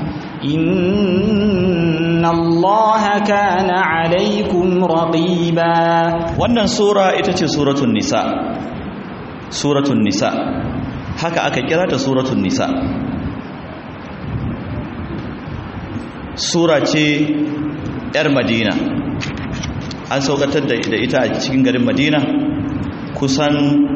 إن الله كان عليكم رقيبا wannan sura ita ce suratul nisa suratul nisa haka aka kira ta suratul nisa sura ce yar madina an saukatar da ita a cikin garin madina kusan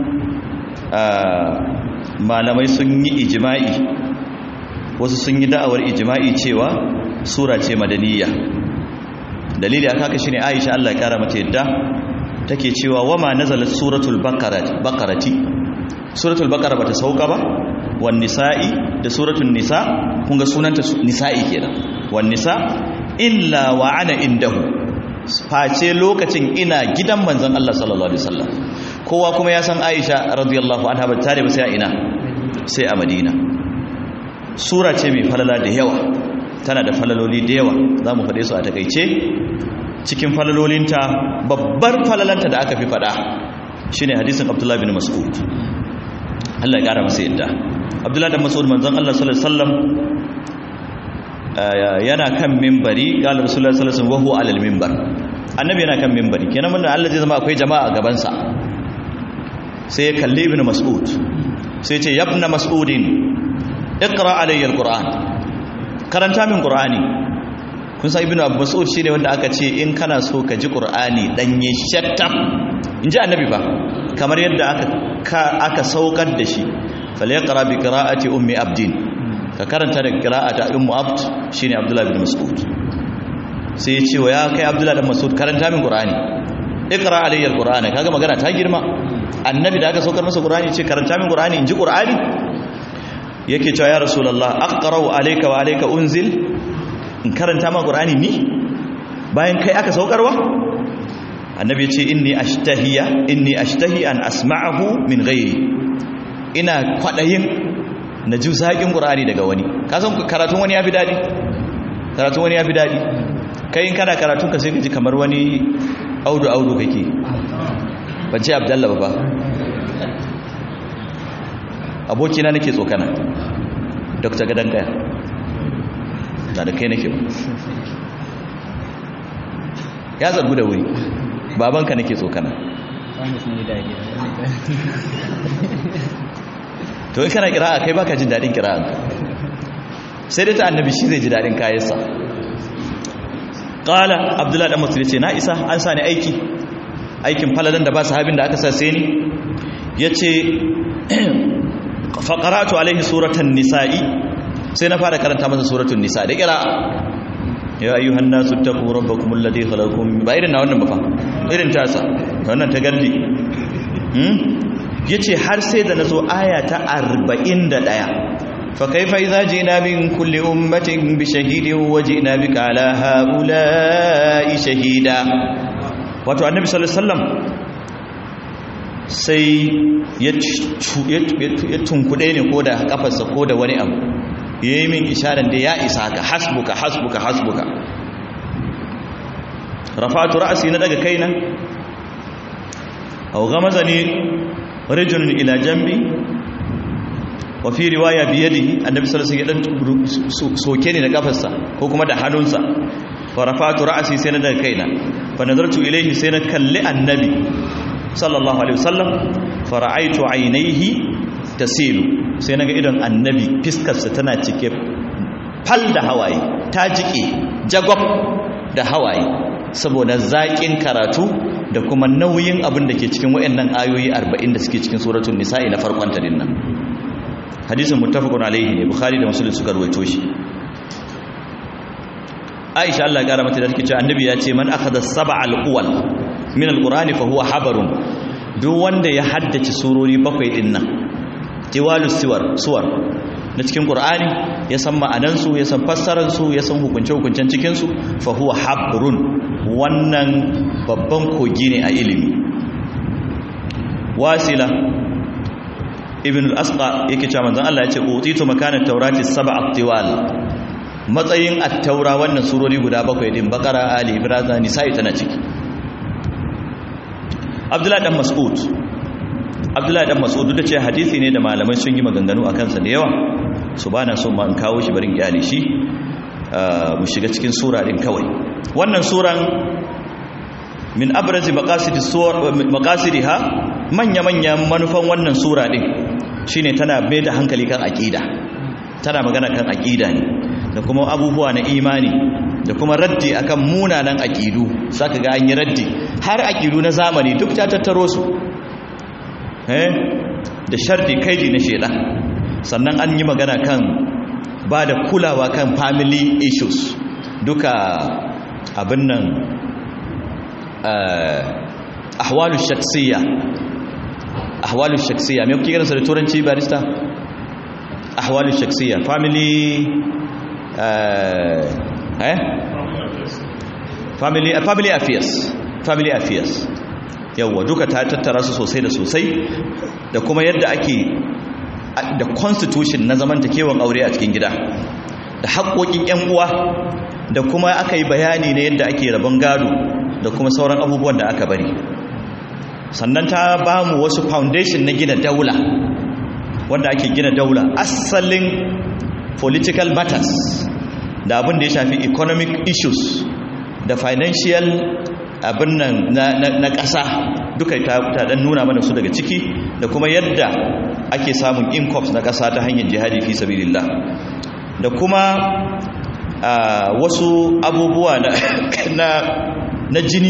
malamai sun yi ijima'i wasu sun yi da'awar ijima'i cewa sura ce madaniya dalili aka haka shine Aisha Allah ya kara mata yadda take cewa wama nazalat suratul baqarati suratul baqara bata sauka ba wan nisa'i da suratul nisa kun ga sunanta nisa'i kenan wan nisa illa wa ana indahu face lokacin ina gidan manzon Allah sallallahu alaihi wasallam kowa kuma ya san Aisha radiyallahu anha ba tare ba sai a ina sai a Madina sura ce mai falala da yawa tana da falaloli da yawa za mu faɗe su a takaice cikin falalolinta babbar falalanta da aka fi faɗa shine hadisin abdullahi bin mas'ud Allah ya ƙara masa yadda abdullahi bin mas'ud manzon Allah sallallahu alaihi wasallam yana kan minbari qala rasulullahi sallallahu alaihi wasallam wa huwa alal minbar annabi yana kan minbari kenan mun Allah zai zama akwai jama'a a gaban sa sai ya kalli ibn mas'ud sai ya ce yabna mas'udin iqra alayya alquran karanta min qur'ani kun san ibnu abu mas'ud shine wanda aka ce in kana so ka ji qur'ani danye shattam inji annabi ba kamar yadda aka aka saukar da shi falyaqra bi qira'ati ummi abdin ka karanta da qira'ata ummu abd shine abdullahi bin mas'ud sai ya ce wa ya kai abdullahi bin mas'ud karanta min qur'ani iqra alayya alqur'ana kaga magana ta girma annabi da aka saukar masa qur'ani ce karanta min qur'ani inji qur'ani yake cewa ya rasulullah aqra'u alayka wa alayka unzil in karanta ma qur'ani ni bayan kai aka saukarwa annabi ya ce inni ashtahiya inni ashtahi an asma'ahu min ghairi ina kwadayin na ji zaƙin qur'ani daga wani ka san karatun wani yafi dadi karatun wani yafi dadi kai in kana karatun ka sai ka ji kamar wani audu audu kake ban ce abdallah ba abokina nake tsokana dr gadon kaya na da kai nake ba ya zargu da wuri babanka nake tsokana to in kana kira'a kai baka jin daɗin kira'an sai dai ta annabi shi zai ji daɗin kayansa ƙala abdullahi ɗan masu ce na isa an sa ni aiki aikin falalan da ba sahabin da aka sa sai ni ya ce faƙaratu alaihi suratan nisa'i sai na fara karanta masa suratun nisa da kira ya ayyuhan nasu taqu rabbakum alladhi khalaqakum ba irin na wannan ba fa irin tasa wannan ta galli hmm yace har sai da nazo aya ta 41 fa kaifa idza jina min kulli ummatin bi shahidin wa jina bika ala haula'i shahida wato annabi sallallahu alaihi wasallam sai ya tunkuɗe ne ko da kafarsa ko da wani abu ya yi min isharar da ya isa ka hasbuka hasbuka hasbuka rafatu ra'asi na daga kaina au gamaza ne rijulun ila jambi wa fi riwaya biyadihi annabi sallallahu alaihi wasallam soke ne da kafarsa ko kuma da hannunsa fa rafatu ra'asi sai na daga kaina fa nazartu ilayhi sai na kalli annabi sallallahu alaihi wasallam fara'aitu ainihi tasilu sai naga idon annabi fiskarsa tana cike fal da hawaye ta jike jagwab da hawaye saboda zaƙin karatu da kuma nauyin abin da ke cikin wayannan ayoyi 40 da suke cikin suratul nisa'i na farkon ta dinnan hadisin muttafaqun alaihi ne bukhari da muslim suka rawaito shi aisha Allah ya kara mata da take cewa annabi ya ce man akhadha sab'al uwal min alqur'ani fa huwa habarun duk wanda ya haddace surori bakwai din nan tiwalus siwar suwar na cikin qur'ani ya san ma'anan su ya san fassarar su ya san hukunce hukuncen cikin su fa huwa habrun wannan babban kogi ne a ilimi wasila ibn al-asqa yake cewa manzon Allah ya ce utitu makana taurati sab'a tiwal matsayin at-taura wannan surori guda bakwai din bakara ali ibrahim nisa'i tana ciki abdullahi dan mas'ud abdullahi dan mas'ud da ce hadisi ne da malamai sun yi maganganu akan sa da yawa su bana so ma in kawo shi barin iyali shi mu shiga cikin sura din kawai wannan suran min abrazi maqasidi suwar maqasidiha manya manya manufan wannan sura din shine tana mai da hankali kan aqida tana magana kan aqida ne da kuma abubuwa na imani da kuma raddi akan munanan aqidu saka ga an yi raddi har aqidu na zamani duk ta tattaro su eh da shardi kaidi na shedan sannan an yi magana kan ba da kulawa kan family issues duka abin nan ahwalu shaksiya ahwalu shaksiya me kuke kiransa da turanci barista ahwalu shaksiya family eh family family affairs family affairs yawa duka ta tattara su sosai da sosai da kuma yadda ake da constitution na zamantakewan aure a cikin gida da haƙoƙin 'yan uwa da kuma aka yi bayani na yadda ake rabon gado da kuma sauran abubuwan da aka bari sannan ta ba mu wasu foundation na gina daula wanda ake gina daula asalin political matters da abin da ya shafi economic issues da financial abin nan na ƙasa duka ta dan nuna mana su daga ciki da kuma yadda ake samun incomes na ƙasa ta hanyar jihadi fi sabilillah da kuma wasu abubuwa na, na jini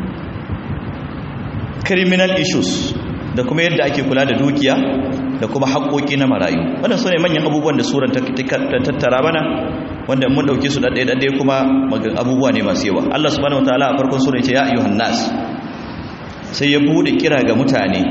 criminal issues da kuma yadda ake kula da dukiya da kuma haƙoƙi na marayu wannan su ne manyan abubuwan da suran ta tattara mana wanda mun ɗauke su ɗaɗɗaya ɗaɗɗaya kuma abubuwa ne masu yawa Allah subhanahu wataala a farkon sura ce ya ayyuhan nas sai ya bude kira ga mutane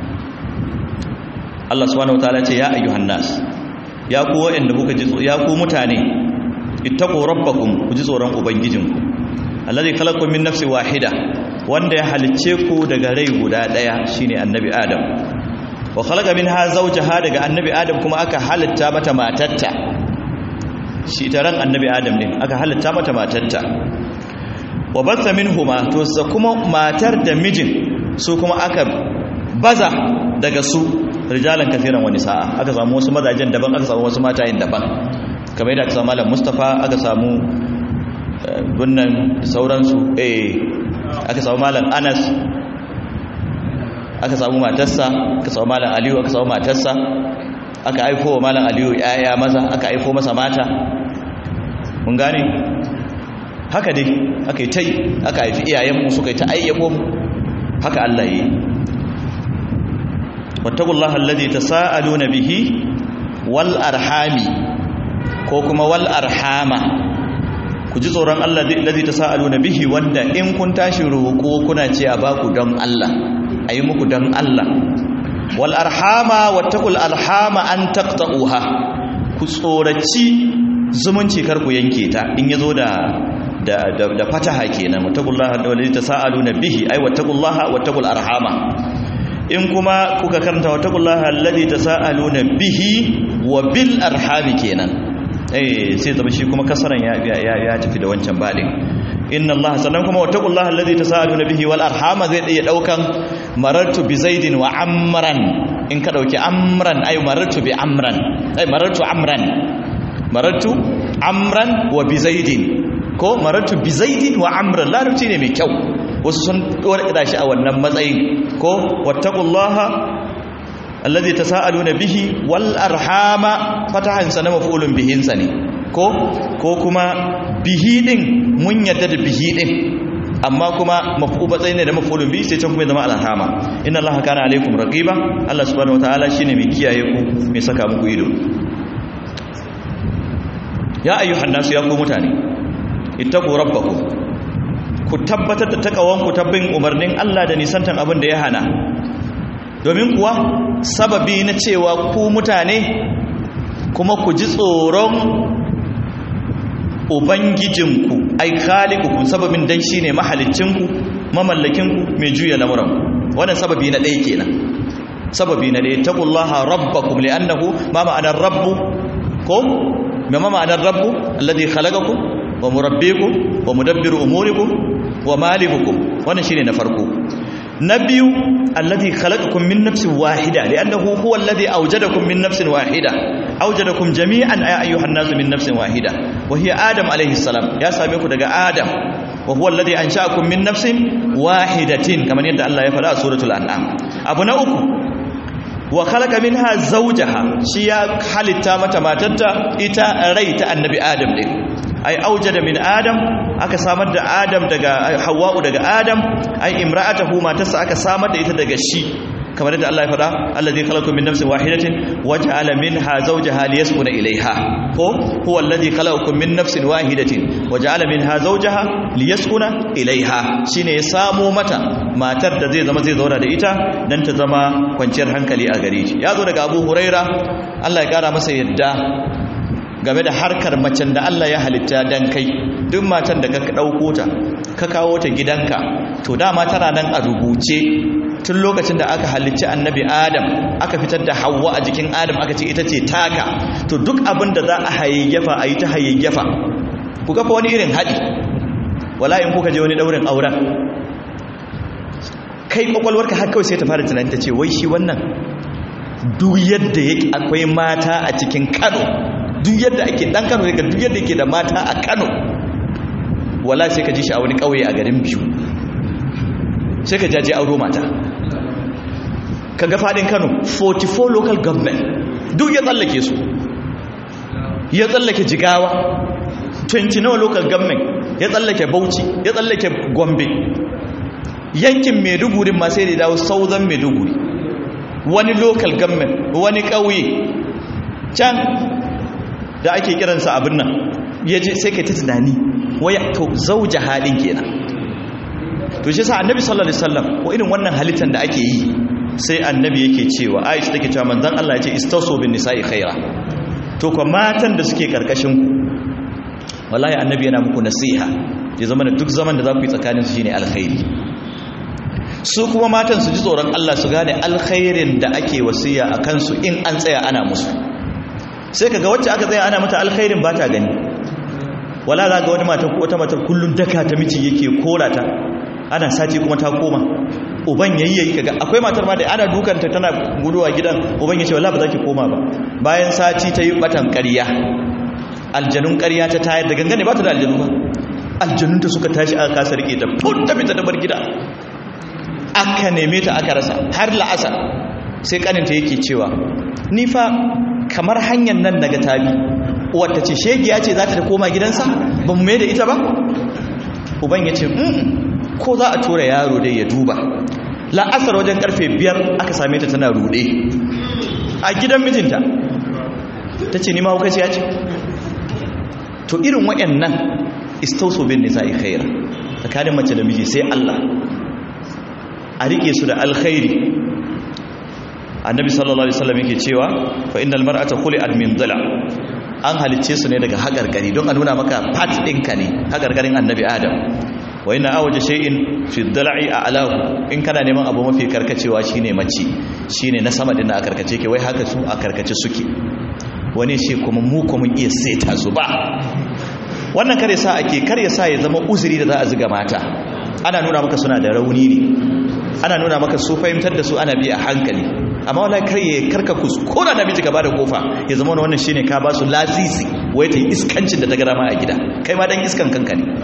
Allah subhanahu wataala ce ya ayyuhan nas ya ku waɗanda kuka ji ya ku mutane ittaqu rabbakum ku ji tsoron ubangijinku allazi khalaqakum min nafsin wahida wanda ya halicce ku daga rai guda daya shine annabi adam wa khalaqa minha zawjaha daga annabi adam kuma aka halitta mata matarta shi taran annabi adam ne aka halitta mata matarta wa batha minhuma to sa kuma matar da mijin su kuma aka baza daga su rijalan kafiran wani sa'a aka samu wasu mazajen daban aka samu wasu matayen daban kamar yadda aka samu malam mustafa aka samu bunnan sauransu eh aka samu malam anas aka samu matarsa aka samu malam aliyu aka samu matarsa aka aiko wa malam aliyu yaya maza aka aiko masa mata mun gane haka dai aka yi ta aka haifi iyayenmu suka yi ta ayyabo mu haka Allah yi wattaqullaha allazi tasaaluna bihi wal arhami ko kuma wal arhama ku ji tsoron Allah allazi tasaaluna bihi wanda in kun tashi roƙo kuna ce a baku don Allah ayi muku don Allah wal arhama wattaqul arhama an taqta'uha ku tsoraci zumunci kar ku yanke ta in yazo da da da fataha kenan wattaqullaha allazi tasaaluna bihi ay wattaqullaha wattaqul arhama in kuma kuka karanta wattaqullaha allazi tasaaluna bihi wa bil arhami kenan eh sai zama shi kuma kasaran ya ya ya tafi da wancan badin inna allaha sannan kuma wattaqullaha allazi tasaaluna bihi wal arhama zai iya daukan marartu bi zaidin wa amran in ka dauki amran ay marartu bi amran ay marartu amran marartu amran wa bi zaidin ko marartu bi zaidin wa amran larabci ne mai kyau wasu sun dora shi a wannan matsayin ko wattaqullaha alladhi tasaaluna bihi wal arhama fatahan sana maf'ulun bihin ne ko ko kuma bihi din mun yadda da bihi din amma kuma maf'ul matsayin ne da maf'ulun bihi sai can kuma zama al arhama inna allaha kana alaikum raqiba allah subhanahu wataala shine mai kiyaye ku mai saka muku ido ya ayyuhan nasu ya ku mutane ittaqu rabbakum ku tabbatar da takawanku tabbin umarnin Allah da nisantan abin da ya hana domin kuwa sababi na cewa ku mutane kuma ku ji tsoron ubangijinku ai khaliqukum sababin dan shine mahalicinku mamallakinku mai juya lamuran wannan sababi na ɗaya kenan sababi na dai taqullaha rabbakum li'annahu ma ma'anar rabbu ko ma ma'anar rabbu alladhi khalaqakum wa murabbikum wa mudabbiru umurikum wa malikukum wannan shine na farko na biyu alladhi khalaqakum min nafsin wahida li'annahu huwa alladhi awjadakum min nafsin wahida awjadakum jami'an ay ayyuhan nasu min nafsin wahida wa hiya adam alayhi salam ya same ku daga adam wa huwa alladhi ansha'akum min nafsin wahidatin kamar yadda Allah ya faɗa a suratul an'am abu na uku wa khalaqa minha zawjaha shi ya halitta mata matarta ita rai ta annabi adam din ai aujada min adam aka samar da adam daga hawa'u daga adam ai imra'atahu matarsa aka samar da ita daga shi kamar yadda Allah ya faɗa allazi khalaqakum min nafsin wahidatin waja'ala minha zawjaha liyaskuna ilayha ko huwa allazi khalaqakum min nafsin wahidatin waja'ala minha zawjaha liyaskuna ilayha shine ya samo mata matar da zai zama zai zauna da ita dan ta zama kwanciyar hankali a gare shi ya zo daga Abu Huraira Allah ya kara masa yadda game da harkar macen da Allah ya halitta dan kai duk matan da ka dauko ta ka kawo ta gidanka to dama tana nan a rubuce tun lokacin da aka halicci annabi adam aka fitar da hawa a jikin adam aka ce ita ce taka to duk abin da za a hayayyafa a yi ta hayayyafa ku kafa wani irin haɗi wala in kuka je wani ɗaurin auren kai ƙwaƙwalwarka har kawai sai ta fara tunani ta ce wai shi wannan duk yadda yake akwai mata a cikin kano duk yadda ake ɗan kano yake duk yadda yake da mata a kano wala sai ka ji shi a wani ƙauye a garin biyu sai ka jaje auro mata ka ga fadin kano 44 local government duk ya tsallake su ya tsallake jigawa 29 local government ya tsallake bauchi ya tsallake gombe yankin maiduguri ma sai da dawo southern maiduguri wani local government wani ƙauye can da ake kiransa abin nan ya je sai ka ta tunani waya to zauja halin kenan to shi sa annabi sallallahu alaihi wasallam ko irin wannan halittar da ake yi sai annabi yake cewa Aisha take cewa manzon Allah ya ce istausu bin nisa'i khaira to ko matan da suke karkashin ku wallahi annabi yana muku nasiha ya zama da duk zaman da za ku yi tsakanin su shine alkhairi su kuma matan su ji tsoron Allah su gane alkhairin da ake wasiya a kansu in an tsaya ana musu sai kaga wacce aka tsaya ana mata alkhairin ba ta gani wala za ga wani matan ko wata matar kullun daka ta miji yake kora ta ana sati kuma ta koma uban yayyayi kaga akwai matar ma da ana dukanta tana guduwa gidan uban yace wallahi ba za ki koma ba bayan sati ta yi batan ƙarya aljanun ƙarya ta tayar da gangane ba ta da aljanu ba aljanun ta suka tashi aka kasa rike ta fut ta fita da bar gida aka neme ta aka rasa har la'asar sai kaninta yake cewa ni fa kamar hanyar nan daga tabi wata ce shegiya ce za ta koma gidansa ba mu mai da ita ba uban ya ce ko za a tura yaro dai ya duba la'asar wajen karfe biyar aka same ta tana rude a gidan mijinta ta ce nima hukaci ya ce to irin waɗannan istauso bin nisa'i khaira tsakanin mace da miji sai Allah a rike su da alkhairi annabi sallallahu alaihi wasallam yake cewa fa innal mar'ata khuli'at min dhila an halicce su ne daga hagargari don a nuna maka part ɗinka ne hagargarin annabi adam wa ina awaje shay'in fi dala'i a alahu in kana neman abu mafi karkacewa shine mace shine na sama din a karkace ke wai haka su a karkace suke wani shi kuma mu kuma iya saita su ba wannan kare sa ake kare sa ya zama uzuri da za a ziga mata ana nuna maka suna da rauni ne ana nuna maka su fahimtar da su ana bi a hankali amma wala karye karka kuskura da miji gaba da kofa ya zama wannan shine ka ba su lasisi wai ta yi iskancin da ta gara ma a gida kai ma dan iskan kanka ne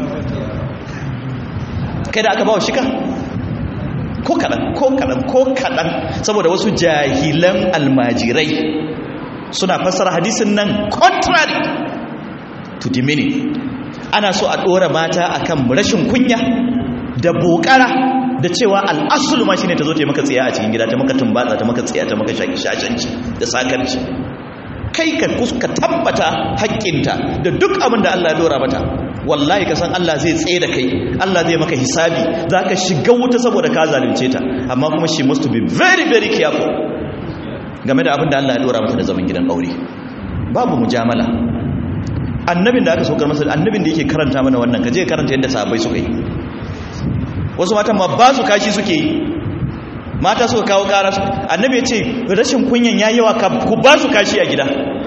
kai da aka ba wa shika ko kaɗan ko kaɗan ko kaɗan saboda wasu jahilan almajirai suna fassara hadisin nan contrary to the meaning ana so a ɗora mata akan rashin kunya da bokara da cewa al'asulu ma shine ta zo ta maka tsiya a cikin gida ta maka tumbatsa ta maka tsiya ta maka shashanci da sakarci kai ka kuska tabbata haƙƙinta da duk abin da Allah ya dora mata wallahi ka san Allah zai tsaye da kai Allah zai maka hisabi za ka shiga wuta saboda ka zalunce ta amma kuma she must be very very careful game da abin da Allah ya dora mata da zaman gidan aure babu mujamala annabin da aka saukar masa annabin da yake karanta mana wannan ka je karanta yadda sahabbai suka yi wasu matan ma ba su kashi suke yi mata suka kawo ƙara annabi ya ce rashin kunyan ya yawa ku ba su kashi a gida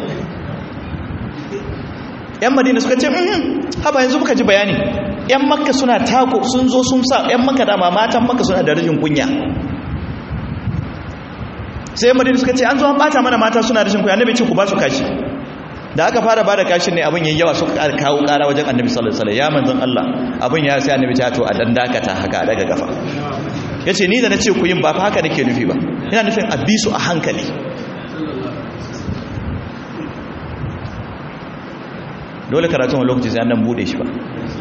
yan madina suka ce haba yanzu muka ji bayani yan makka suna tako sun zo sun sa yan makka dama matan makka suna da rashin kunya sai yan madina suka ce an zo an bata mana mata suna rashin kunya annabi ce ku ba su kashi da aka fara bada kashin ne abin yayi yawa suka kawo kara wajen annabi sallallahu alaihi wasallam ya manzon Allah abin ya sai annabi ta to a dan dakata haka a daga gafa yace ni da nace ku yin ba fa haka nake nufi ba ina nufin abisu a hankali dole karatun wani lokaci sai an dan bude shi ba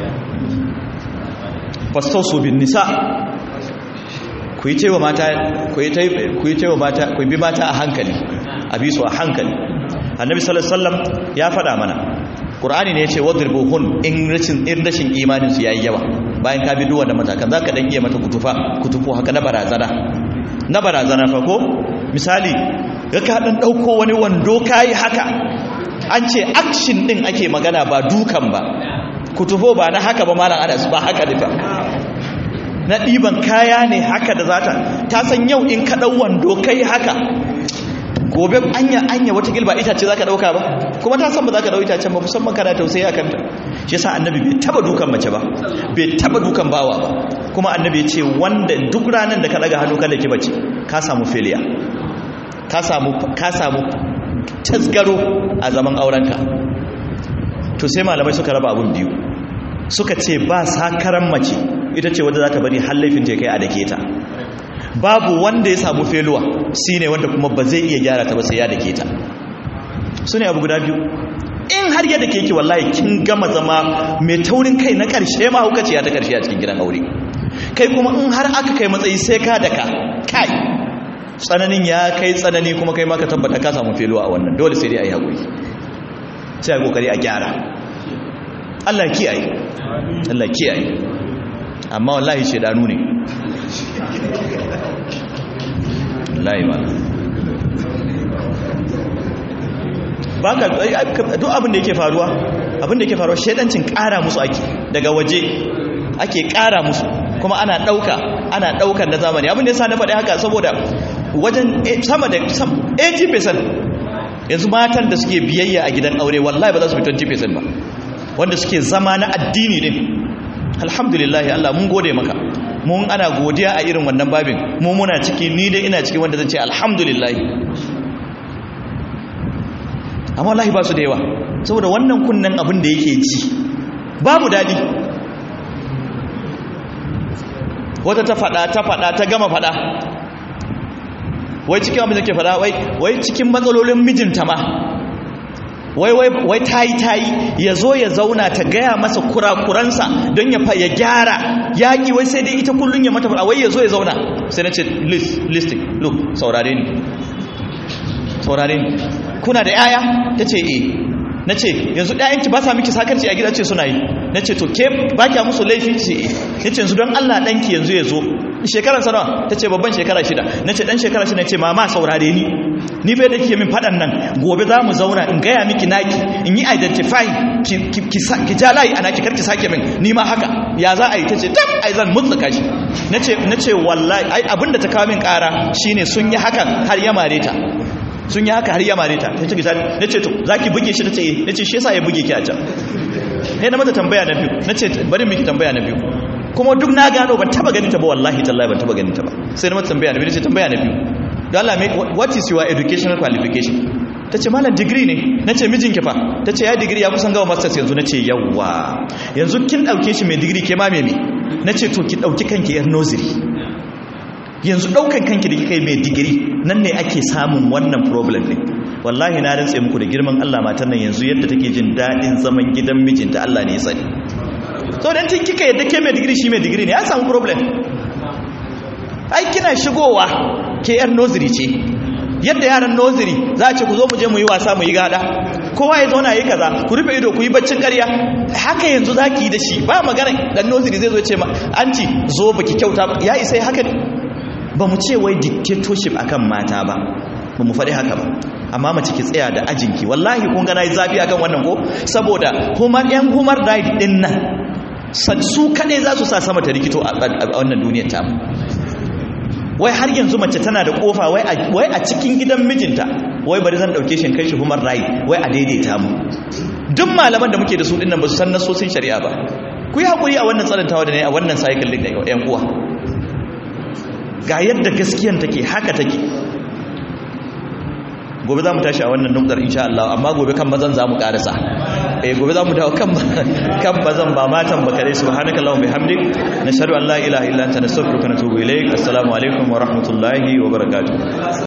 fastausu bin nisa ku yi cewa mata ku yi cewa mata ku bi mata a hankali abisu a hankali annabi sallallahu alaihi wasallam ya faɗa mana qur'ani ne yace wadribuhun in rashin in rashin imanin su yayi yawa bayan ka bi duk wannan matakan zaka dan iya mata kutufa kutufu haka na barazana na barazana fa ko misali ga ka dan dauko wani wando kai haka an ce action din ake magana ba dukan ba kutufo ba na haka ba malam Anas ba haka da na ɗiban kaya ne haka da zata ta san yau in ka ɗau wando kai haka gobe anya anya wata gilba itace zaka dauka ba kuma ta san ba zaka dauka itacen ba musamman kana tausayi akan ta shi yasa annabi bai taba dukan mace ba bai taba dukan bawa ba kuma annabi ya ce wanda duk ranan da ka daga hannu kada ki bace ka samu failure ka samu ka samu tasgaro a zaman aurenka to sai malamai suka raba abun biyu suka ce ba sakaran mace ita ce wanda za ta bari har laifin ta kai a dake ta babu wanda ya samu feluwa shi ne wanda kuma ba zai iya gyara ta ba sai ya dake ta su ne abu guda biyu in har yadda ke ki wallahi kin gama zama mai taurin kai na ƙarshe ma hukaci ya ta ƙarshe a cikin gidan aure kai kuma in har aka kai matsayi sai ka daka kai tsananin ya kai tsanani kuma kai ma ka tabbata ka samu feluwa a wannan dole sai dai a yi haƙuri sai a yi ƙoƙari a gyara Allah kiyaye Allah kiyaye amma wallahi shedanu ne wallahi ba ba ka duk abin da yake faruwa abin da yake faruwa shedancin ƙara musu ake daga waje ake ƙara musu kuma ana ɗauka ana ɗaukar na zamani abin da ya sa na faɗi haka saboda wajen sama da 80% yanzu matan da suke biyayya a gidan aure wallahi ba za su fi 20% ba wanda suke zama na addini din alhamdulillah Allah mun gode maka mun ana godiya a irin wannan babin mu muna ciki ni dai ina cikin wanda zan ce alhamdulillah amma wallahi ba su da yawa saboda wannan kunnen abin da yake ji babu dadi wata ta fada ta fada ta gama fada wai cikin abin da ke fada wai wai cikin matsalolin mijinta ma wai wai wai tayi tayi ya zo ya zauna ta gaya masa kurakuransa don ya fa ya gyara yaƙi wai sai dai ita kullun ya mata fada wai ya zo ya zauna sai na ce listing look saurare ni saurare ni kuna da yaya ta ce eh na ce yanzu ɗayanki ba sa miki sakarci a gida ce suna yi na ce to ke ba kya musu laifi ce eh na ce yanzu don allah ɗanki yanzu ya zo shekarar sanawa ta ce babban shekara shida na ce ɗan shekara shida ce mama saurare ni ni bai da ke min faɗan nan gobe za mu zauna in gaya miki naki in yi identify ki ja layi a naki karki sake min ni ma haka ya za a yi ta ce tab ai zan mutsuka shi na ce wallahi ai abinda ta kawo min ƙara shine sun yi hakan har ya mare ta sun yi haka har ya mare ta ta ce gisa na ce to za ki buge shi ta ce eh na ce shi yasa ya buge ki a can ne na mata tambaya na biyu na ce bari miki tambaya na biyu kuma duk na gano ban taba ganin ta ba wallahi tallahi ban taba ganin ta ba sai na mata tambaya na biyu ce tambaya na biyu don Allah what is your educational qualification ta ce malam digiri ne na ce mijinki fa ta ce ya digiri ya kusan gawa masters yanzu na ce yawwa yanzu kin ɗauke shi mai digiri ke ma mai na ce to ki ɗauki kanki yar nursery yanzu ɗaukan kanki da kika yi mai digiri nan ne ake samun wannan problem ne wallahi na rantse muku da girman Allah matan nan yanzu yadda take jin daɗin zaman gidan mijinta Allah ne ya sani so dan tun kika yadda ke mai digiri shi mai digiri ne ya samu problem ai kina shigowa ke yar nursery ce yadda yaran nursery za a ce ku zo mu je mu yi wasa mu yi gada kowa ya zauna yi kaza ku rufe ido ku yi baccin ƙarya haka yanzu za ki yi da shi ba magana dan nursery zai zo ce ma anti zo baki kyauta ba ya isa haka ne ba mu ce wai dictatorship akan mata ba ba mu faɗi haka ba amma mace ki tsaya da ajinki wallahi kun ga nayi zafi akan wannan ko saboda human yan human right din nan su kaɗai za su sa sama ta rikito a wannan duniyar ta wai har yanzu mace tana da kofa wai a cikin gidan mijinta wai bari zan dauke shi kai shi human right wai a daidaita mu duk malaman da muke da su dinnan ba su san nasosin shari'a ba ku yi hakuri a wannan tsarantawa da ne a wannan cycle din da yan uwa ga yadda gaskiyan take haka take gobe za mu tashi a wannan nukdar insha Allah amma gobe kan mazan za mu karasa eh gobe za mu dawo kan kan bazan ba matan ba kare subhanakallahumma bihamdik nashhadu an la ilaha illa anta nastaghfiruka wa natubu ilaik assalamu alaikum wa rahmatullahi wa barakatuh